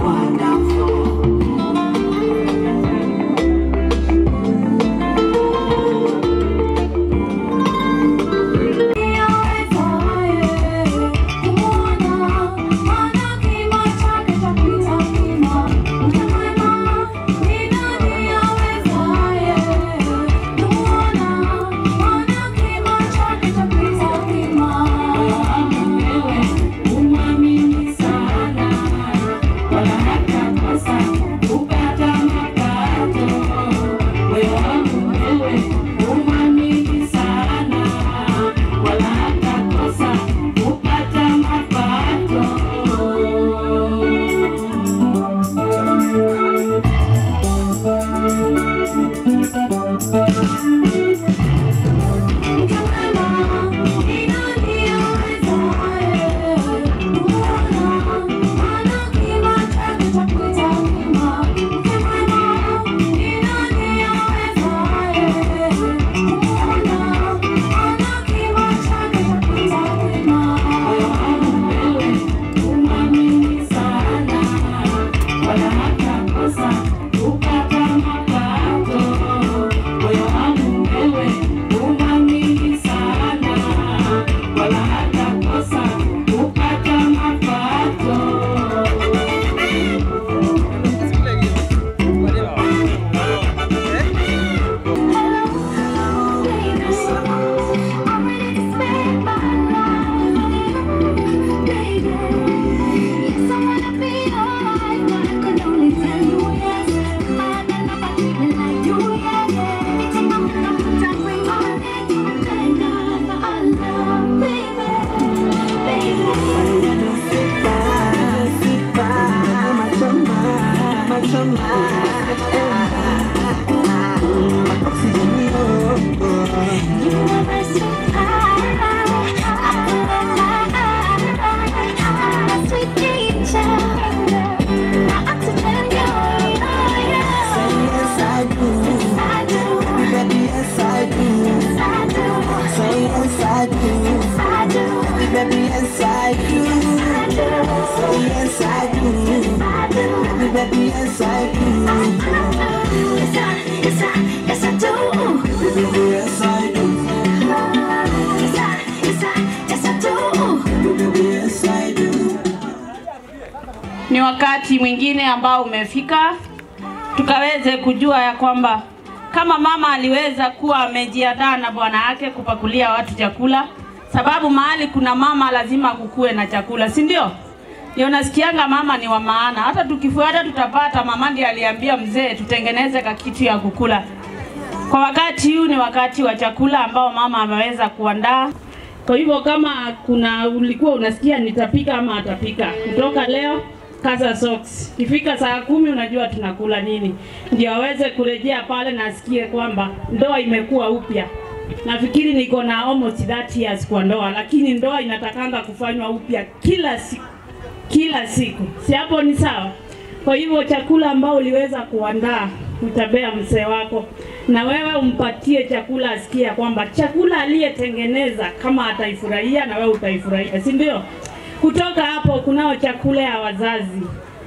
U: ni wakati mwingine ambao umefika tukaweze kujua ya kwamba kama mama aliweza kuwa amejiandaa na bwana yake kupakulia watu chakula, sababu mahali kuna mama lazima kukuwe na chakula, si ndio? Ndio nasikianga mama ni wa maana. Hata tukifuata tutapata, mama ndiye aliambia mzee tutengeneze kakitu ya kukula. Kwa wakati huu ni wakati wa chakula ambao mama ameweza kuandaa. Kwa hivyo kama kuna ulikuwa unasikia nitapika ama atapika, kutoka leo kaza socks. Ikifika saa kumi unajua tunakula nini, ndio aweze kurejea pale na asikie kwamba ndoa imekuwa upya. Nafikiri niko na almost 30 years kwa ndoa, lakini ndoa inatakanga kufanywa upya kila siku, kila siku. Si hapo ni sawa? Kwa hivyo chakula ambao uliweza kuandaa utabea mzee wako, na wewe umpatie chakula, asikie kwamba chakula aliyetengeneza kama ataifurahia na wewe utaifurahia, si ndio? Kutoka hapo kunao chakula ya wazazi.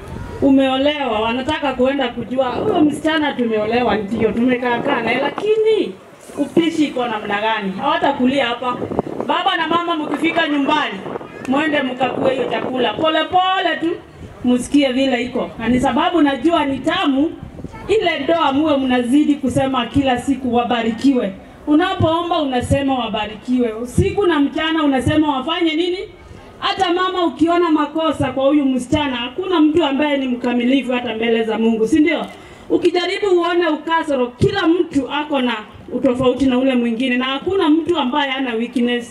U: Umeolewa, wanataka kuenda kujua huyo msichana tumeolewa, ndio tumekaa kaa naye, lakini upishi iko namna gani? Hawatakulia hapa. Baba na mama, mkifika nyumbani, mwende mkakue hiyo chakula pole pole tu, msikie vile iko, na ni sababu najua ni tamu ile ndoa, muwe mnazidi kusema kila siku wabarikiwe. Unapoomba unasema wabarikiwe, usiku na mchana unasema wafanye nini? Hata mama ukiona makosa kwa huyu msichana, hakuna mtu ambaye ni mkamilifu hata mbele za Mungu, si ndio? Ukijaribu uone ukasoro, kila mtu ako na utofauti na ule mwingine, na hakuna mtu ambaye hana weakness.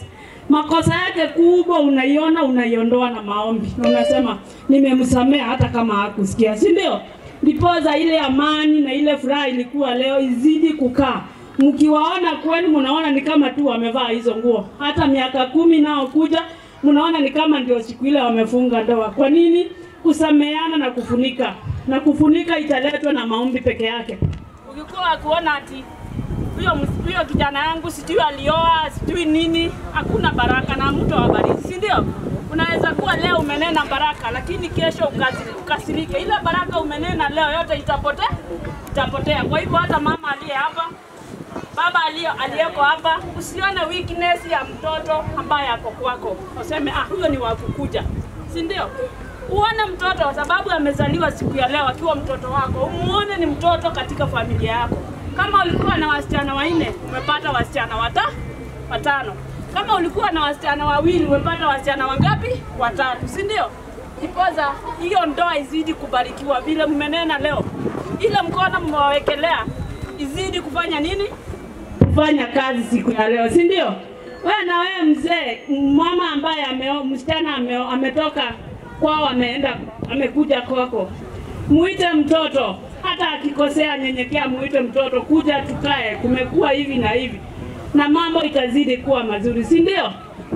U: makosa yake kubwa unaiona, unaiondoa na maombi, na unasema nimemsamea hata kama hakusikia, si ndio? Ndipoza ile amani na ile furaha ilikuwa leo izidi kukaa. Mkiwaona kweli, mnaona ni kama tu wamevaa hizo nguo, hata miaka kumi nao kuja, mnaona ni kama ndio siku ile wamefunga ndoa. Kwa nini? Kusameana na kufunika, na kufunika italetwa na maombi peke yake. Ukikuwa kuona ati huyo ms- huyo kijana yangu sijui alioa sijui nini, hakuna baraka na mtu awabariki, si ndio? Unaweza kuwa leo umenena baraka, lakini kesho ukazi- ukasirike. Ile baraka umenena leo yote itapotea, itapotea. Kwa hivyo hata mama aliye hapa, baba aliye aliyeko hapa, usione weakness ya mtoto ambaye ako kwako, useme ah, huyo ni wa kukuja, si ndio? Uone mtoto kwa sababu amezaliwa siku ya leo akiwa mtoto wako, umuone ni mtoto katika familia yako. Kama ulikuwa na wasichana wanne, umepata wasichana wata watano. Kama ulikuwa na wasichana wawili, umepata wasichana wangapi? Watatu, si ndio? Ipoza hiyo ndoa izidi kubarikiwa vile mmenena leo, ile mkono mmewawekelea izidi kufanya nini? Kufanya kazi siku ya leo, si ndio? Wewe na wewe mzee, mama ambaye ameo, msichana ameo, ametoka kwao ameenda amekuja kwako, muite mtoto, hata akikosea nyenyekea, muite mtoto, kuja tukae, kumekuwa hivi na hivi, na mambo itazidi kuwa mazuri, si ndio?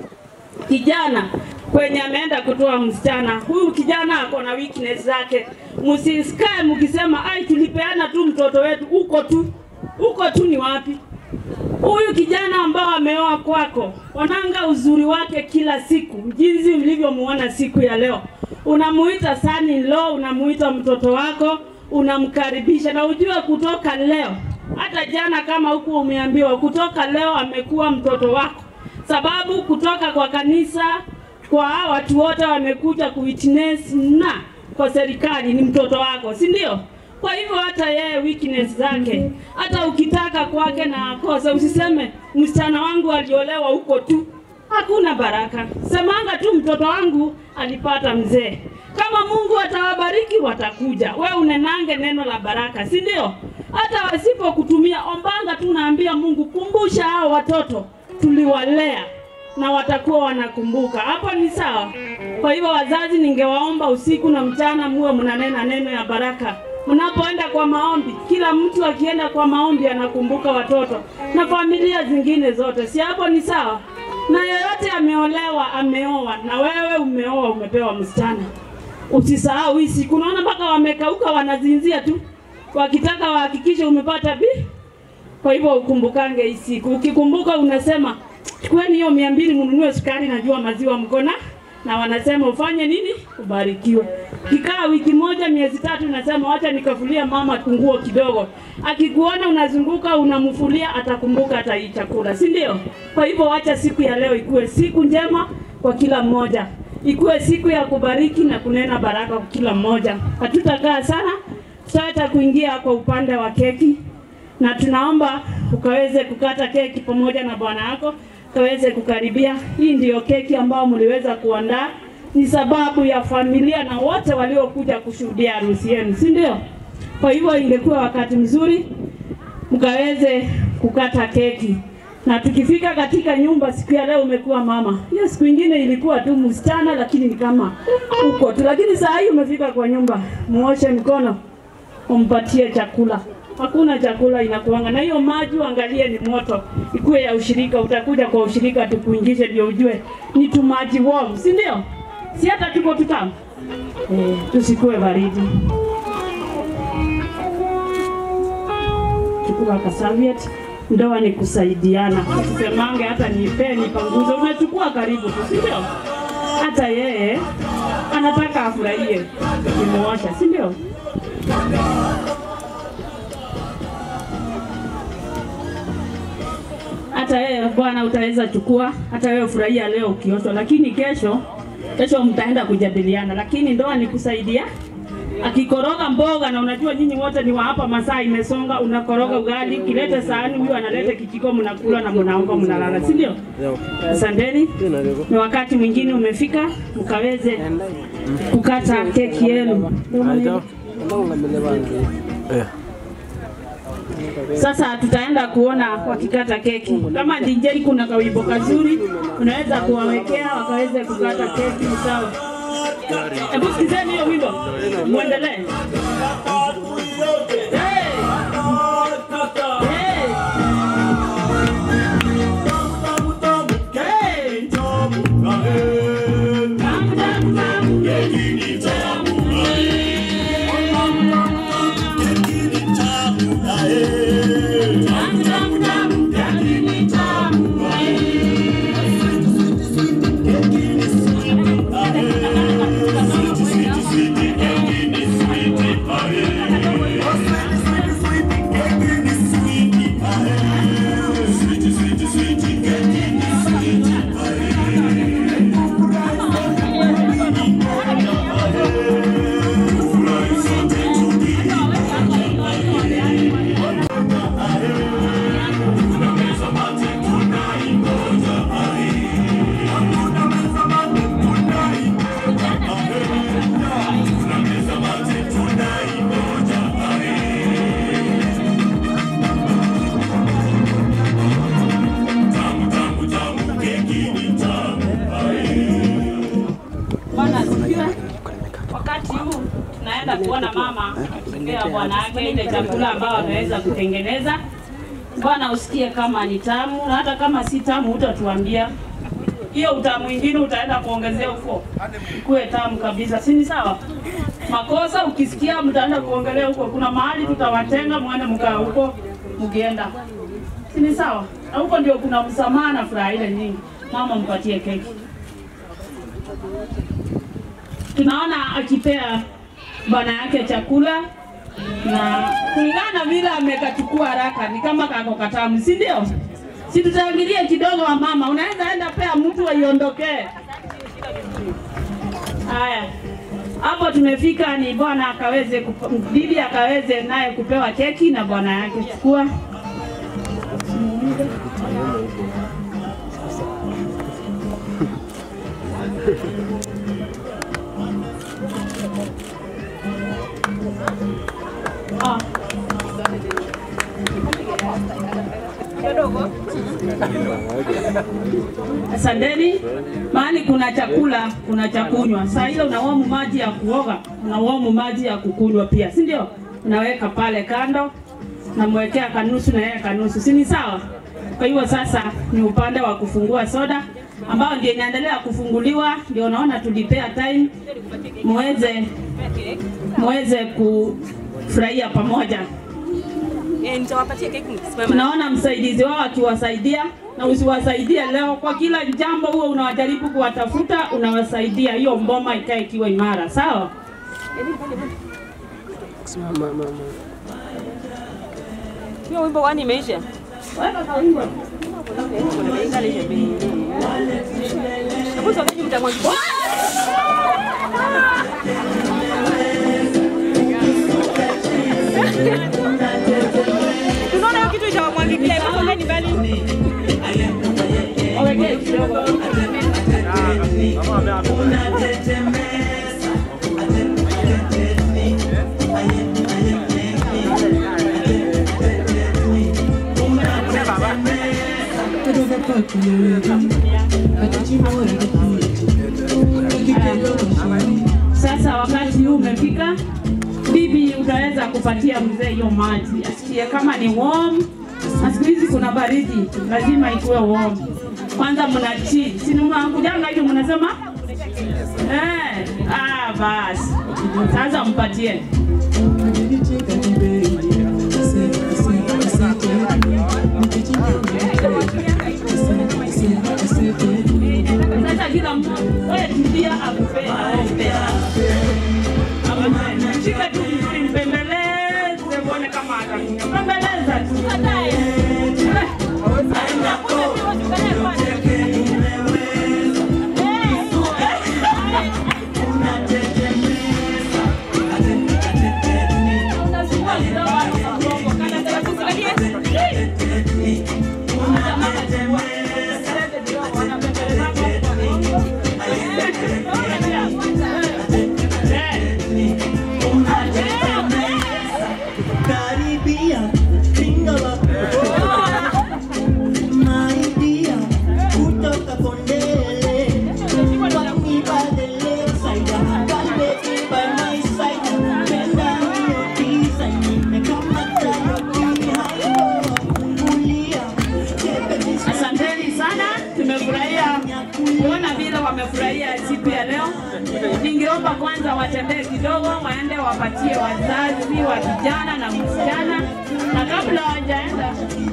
U: Kijana kwenye ameenda kutoa msichana, huyu kijana ako na weakness zake, msisikae mkisema ai, tulipeana tu mtoto wetu, uko tu uko tu, ni wapi? Huyu kijana ambao ameoa kwako, onanga uzuri wake kila siku, jinsi ulivyomuona siku ya leo. Unamuita son in law, unamuita mtoto wako, unamkaribisha na ujue kutoka leo, hata jana kama huku umeambiwa, kutoka leo amekuwa mtoto wako, sababu kutoka kwa kanisa kwa watu wote wamekuja kuwitness na kwa serikali ni mtoto wako, si ndio? Kwa hivyo hata yeye weakness zake, hata ukitaka kwake na akose, usiseme msichana wangu aliolewa huko tu, hakuna baraka. Semanga tu mtoto wangu alipata mzee. Kama Mungu atawabariki watakuja. We unenange neno la baraka, si ndio? Hata wasipokutumia ombanga tu, naambia Mungu, kumbusha hao watoto tuliwalea na watakuwa wanakumbuka. Hapo ni sawa. Kwa hivyo wazazi, ningewaomba usiku na mchana muwe mnanena neno ya baraka mnapoenda kwa maombi. Kila mtu akienda kwa maombi anakumbuka watoto na familia zingine zote, si hapo ni sawa? Na yeyote ameolewa, ameoa, na wewe umeoa, umepewa msichana, usisahau hii siku. Unaona mpaka wamekauka, wanazinzia tu, wakitaka wahakikishe umepata bi. Kwa hivyo ukumbukange hii siku. Ukikumbuka unasema chukueni hiyo mia mbili mnunue sukari, najua maziwa mkona na wanasema ufanye nini? Ubarikiwe. Kikaa wiki moja, miezi tatu, unasema wacha nikafulia mama nguo kidogo. Akikuona unazunguka unamfulia, atakumbuka hata hii chakula, si ndio? Kwa hivyo wacha siku ya leo ikuwe siku njema kwa kila mmoja, ikuwe siku ya kubariki na kunena baraka kwa kila mmoja. Hatutakaa sana, tutaweza kuingia kwa upande wa keki, na tunaomba ukaweze kukata keki pamoja na bwana yako kaweze kukaribia. Hii ndiyo keki ambayo mliweza kuandaa, ni sababu ya familia na wote waliokuja kushuhudia harusi yenu, si ndio? Kwa hivyo ingekuwa wakati mzuri mkaweze kukata keki, na tukifika katika nyumba siku ya leo, umekuwa mama. Hiyo siku ingine ilikuwa tu msichana, lakini ni kama uko tu, lakini saa hii umefika kwa nyumba, muoshe mkono, umpatie chakula hakuna chakula inakuanga na hiyo maji, angalie ni moto, ikuwe ya ushirika. Utakuja kwa ushirika tukuingishe, ndio ujue ni tu maji warm, si ndio? Si hata tuko tutamu eh, tusikuwe baridi. Chukua kasaviet, ndoa ni kusaidiana, usisemange hata nipe nipanguze, unachukua karibu tu, si ndio? Hata yeye anataka afurahie ukimuosha, si ndio? hata wewe bwana utaweza chukua, hata wewe furahia leo ukioshwa, lakini kesho kesho mtaenda kujadiliana, lakini ndoa ni kusaidia. Akikoroga mboga na unajua nyinyi wote ni wa hapa, masaa imesonga, unakoroga ugali, kilete sahani, huyu analete kijiko, mnakula na mnaomba, mnalala, si ndio? Asanteni, ni wakati mwingine umefika, mkaweze kukata keki yenu. Sasa tutaenda kuona wakikata keki. Kama DJ kuna kawimbo kazuri, unaweza kuwawekea wakaweze kukata keki sawa. Hebu sikizeni hiyo wimbo, muendelee. Hey! Hey! Bwana asifiwe. Wakati huu tunaenda kuona mama akipea bwana yake ile chakula ambayo ameweza kutengeneza. Bwana usikie kama ni tamu, na hata kama si tamu utatuambia. Hiyo utamu mwingine utaenda kuongezea huko, ikuwe tamu kabisa, si ni sawa? Makosa ukisikia mtaenda kuongelea huko, kuna mahali tutawatenga, mwende mkaa huko mkienda, si ni sawa? Na huko ndio kuna msamaha na furaha ile nyingi. Mama mpatie keki. tunaona akipea bwana yake chakula na kulingana na vile amekachukua haraka, ni kama kako katamu, si ndio? Si tutaangalia kidogo wa mama, unaweza enda pea mtu aiondokee. Haya, hapo tumefika, ni bwana akaweze, kup- bibi akaweze naye kupewa keki na bwana yake. Chukua Ah. Asanteni. Mahali kuna chakula, kuna cha kunywa. Saa ile unaomu maji ya kuoga, unaomu maji ya kukunywa pia, si ndio? Unaweka pale kando, namwekea kanusu na yeye kanusu, si ni sawa? Kwa hivyo sasa ni upande wa kufungua soda ambao ndio inaendelea kufunguliwa, ndio unaona tulipea time muweze muweze kufurahia pamoja.
F: Nitawapatia keki mkisimama.
U: Tunaona msaidizi wao akiwasaidia, na usiwasaidie leo. Kwa kila jambo huo unawajaribu kuwatafuta, unawasaidia, hiyo mboma ikae ikiwa imara, sawa?
F: Simama mama. Hiyo wimbo wani imeisha?
U: Weka kwa wimbo.
F: Hebu tuangalie mtamwagikia. Tunaona hiyo kitu itawamwagikia, hebu tuangalie mbali.
U: Wawekee kidogo. Sasa wakati huu umefika, bibi, utaweza kupatia mzee hiyo maji asikie kama ni warm, na siku hizi kuna baridi, lazima ikuwe warm. Kwanza mna chill, si mnakujanga hivyo mnasema eh? Ah, basi sasa mpatie sasa, kila mtu wewe tulia, akupee aombe. Amen. Shika tu vizuri, mpembeleze, uone kama atakunywa. Pembeleza tu. ningeomba kwanza watembee kidogo, waende wapatie wazazi wa kijana na msichana, na kabla hawajaenda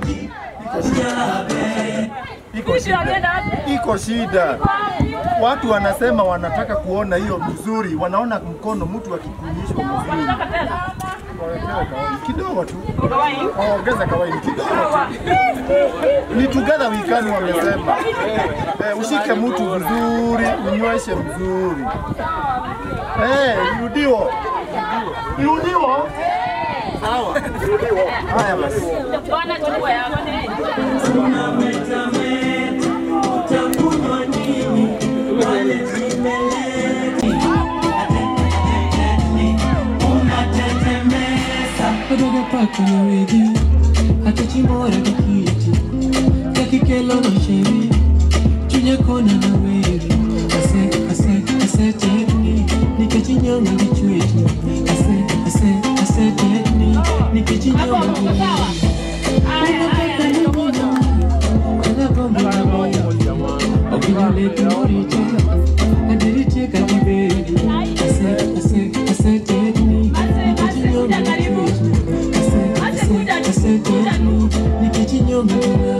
T: Iko shida, iko shida. Watu wanasema wanataka kuona hiyo mzuri, wanaona mkono mtu akikunyishwa mzuri. Wawekewe kawaini kidogo tu, ongeza kawaini kidogo tu. Ni together we can wamesema. Eh, ushike mtu vizuri, unyweshe mzuri. Eh, irudiwo. Irudiwo. Sawa. Irudiwo. Haya basi.
U: Bwana chukua yako
H: Kadogo pako na wege hata chimbora kikiti kakikelo na sheri chunya kona na wege ase ase ase tekni nikachinyonga kichweti ase ase ase tekni nikachinyonga kichweti unataka nini kana bomba na moyo okinyoleta moricha adiricheka kibedi ase ase ase tekni nikachinyonga kichweti nikichinyonga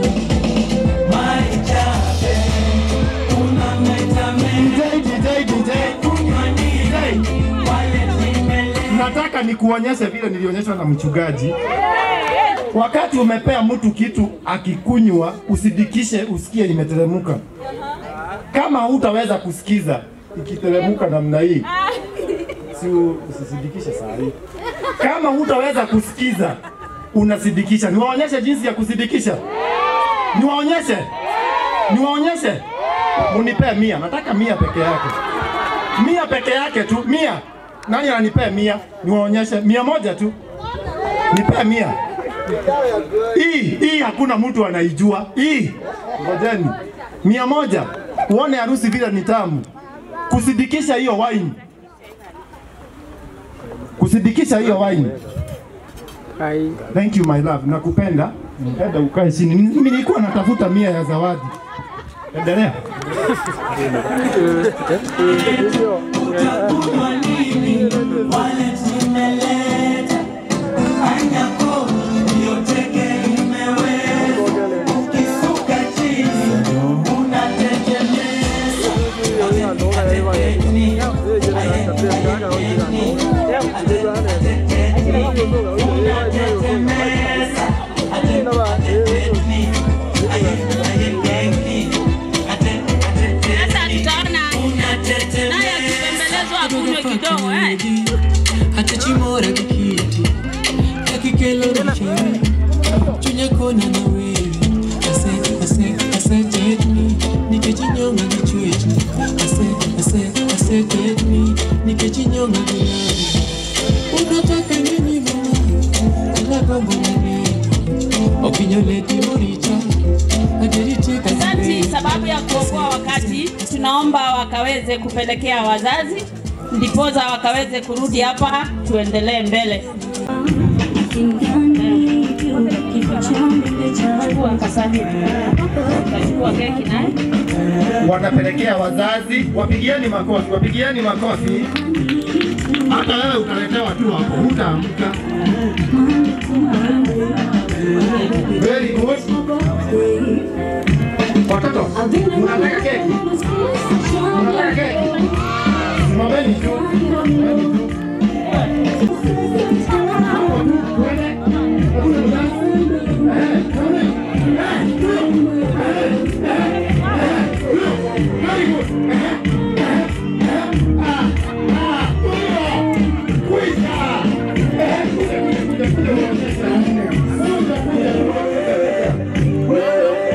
T: Nataka nikuonyeshe vile nilionyeshwa na mchungaji. Wakati umepea mtu kitu akikunywa, usidikishe usikie imeteremka. Kama hutaweza kusikiza ikiteremka namna hii, si usisidikishe saa hii. Kama hutaweza kusikiza unasidikisha. Niwaonyeshe jinsi ya kusidikisha? Niwaonyeshe? Niwaonyeshe? Munipee mia, nataka mia peke yake, mia peke yake tu, mia. Nani ananipea mia? Niwaonyeshe mia moja tu, nipee mia. Hii hii hakuna mtu anaijua hii. Ngojeni, mia moja uone harusi vile ni tamu. Kusidikisha hiyo wine, kusidikisha hiyo wine. Thank you my love, nakupenda. Enda ukae chini. Mimi nilikuwa natafuta mia ya zawadi. Endelea.
U: Sasa tutaona naye akipembelezwa akunywe kidogo eh.
H: hata chimora kikiti kakikelo na sheri chunya kona na wewe ase ase ase tekni nikichinyonga kichweti ase ase ase tekni nikichinyonga kilabu unataka nini mama alakombo maneno okinyoleti moricha aderitika
U: Asante, sababu ya kuokoa wakati, tunaomba wakaweze kupelekea wazazi, ndipoza wakaweze kurudi hapa, tuendelee mbele. Chukua kasani. Utachukua keki naye.
T: Wanapelekea wazazi, wapigieni makofi, wapigieni makofi. Hata wewe utaletewa tu hapo, hutaamka. Very good. Watoto, mnataka keki? Mnataka keki? Simameni tu. Simameni tu. Hapo tu, twende. Hakuna mzazi. Eh, twende. Eh, ndio. Eh, eh, eh, ndio. Very good. Eh, eh, eh. Ah, ah, ndio. Kwisha. Eh, kuja, kuja, kuja, kuja, uonyeshe. Kuja, kuja, uonyeshe.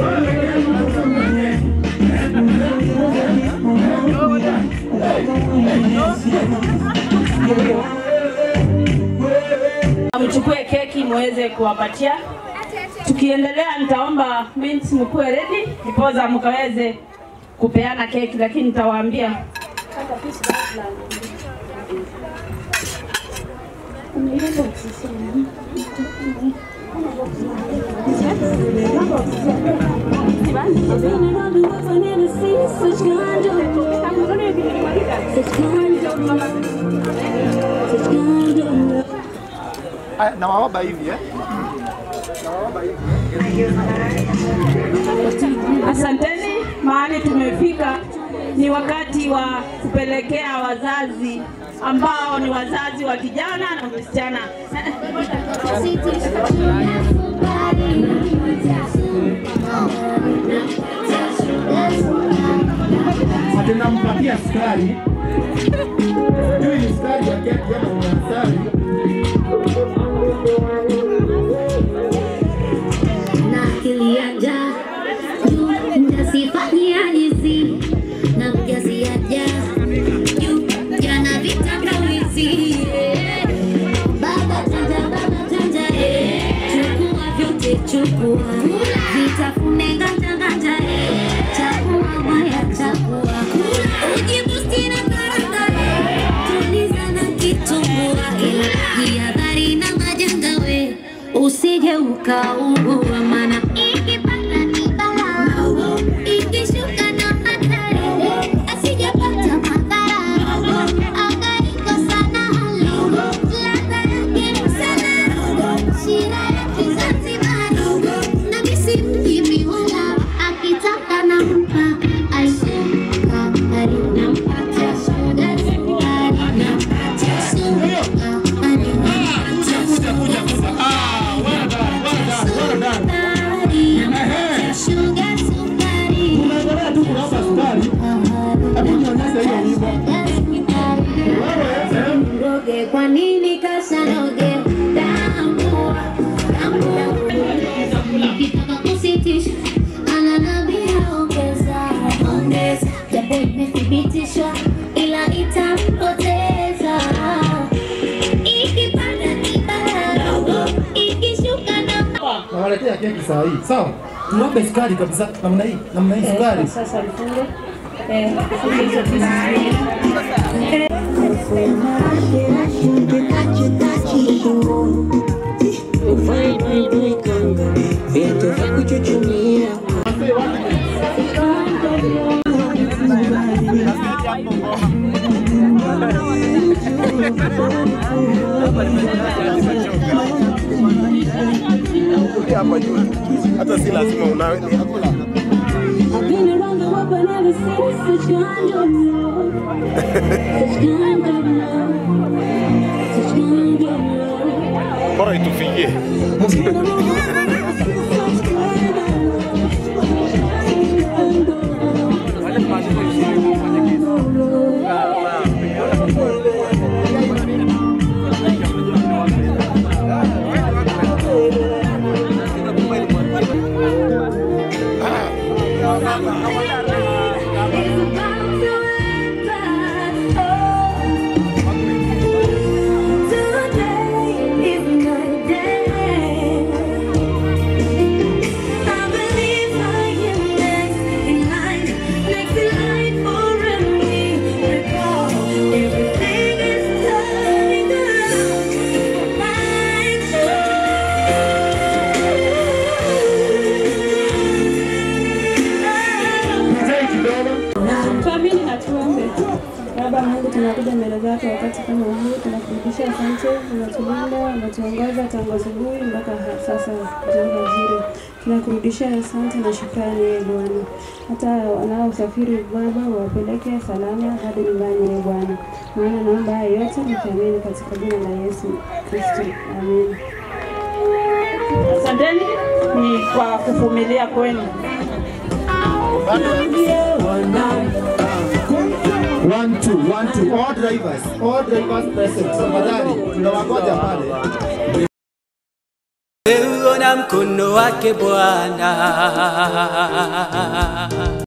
U: Mchukue keki muweze kuwapatia. Tukiendelea, nitaomba mint mkuwe ready, ndipoza mkaweze kupeana keki, lakini nitawaambia
T: Aya, nawaomba hivi eh? Nawaomba hivi.
U: Asanteni, mahali tumefika ni wakati wa kupelekea wazazi ambao ni wazazi wa kijana na msichana.
L: ati nampatia sukari juu ni sukari ya keki ama ni asali
E: na akili ya njaa juu mtasifanyia hizi na mjaziaja juu jana vitangawizi baba chanja baba chanja eh. chukua vyote chukua vitafune nganja nganja eh. chakua maya chakua ujibusti na karanga eh. tuliza na kitumbua ila jihadhari na majanga we usije ukaugua mana ikipata ni balaa ikishuka na hatari asijapata madhara akaikosa na hali ladha yake sana shira ya kizanzibari na misi mjimi wala akitaka nampa aisukari nampatia sukari nampatia sukari
L: unaendelea tu kuomba sukari hebu nionyeshe hiyo wimbo
E: Roge, kwa nini kasanoge damu damu ukitaka kusitisha ananambia ongeza ongeza japo imethibitishwa ila itampoteza ikipanda ni balaa ikishuka na
L: nawaletea keki saa hii sawa tuombe sukari kabisa namna hii namna hii sukari
G: Sasa lifunge. Eh, funge hizo pieces mbili.
T: hapa juu hata si lazima unawe ni hakuna bora itufikie
G: Tuamini na tuombe. Baba Mungu, tunakuja mbele zako wakati kama huu, tunakurudisha asante, unatulinda, unatuongoza tangu asubuhi mpaka ha- sasa jambo zuri. Tunakurudisha asante na shukrani ye Bwana, hata wanaosafiri Baba wapeleke salama hadi nyumbani ye Bwana, maana naomba haya yote nikiamini katika jina la Yesu Kristo, amen.
U: Asanteni ni kwa kuvumilia kwenu.
L: One, two, one, two. All drivers, all drivers present. Tafadhali, tunawangoja pale.
J: Uona mkono wake Bwana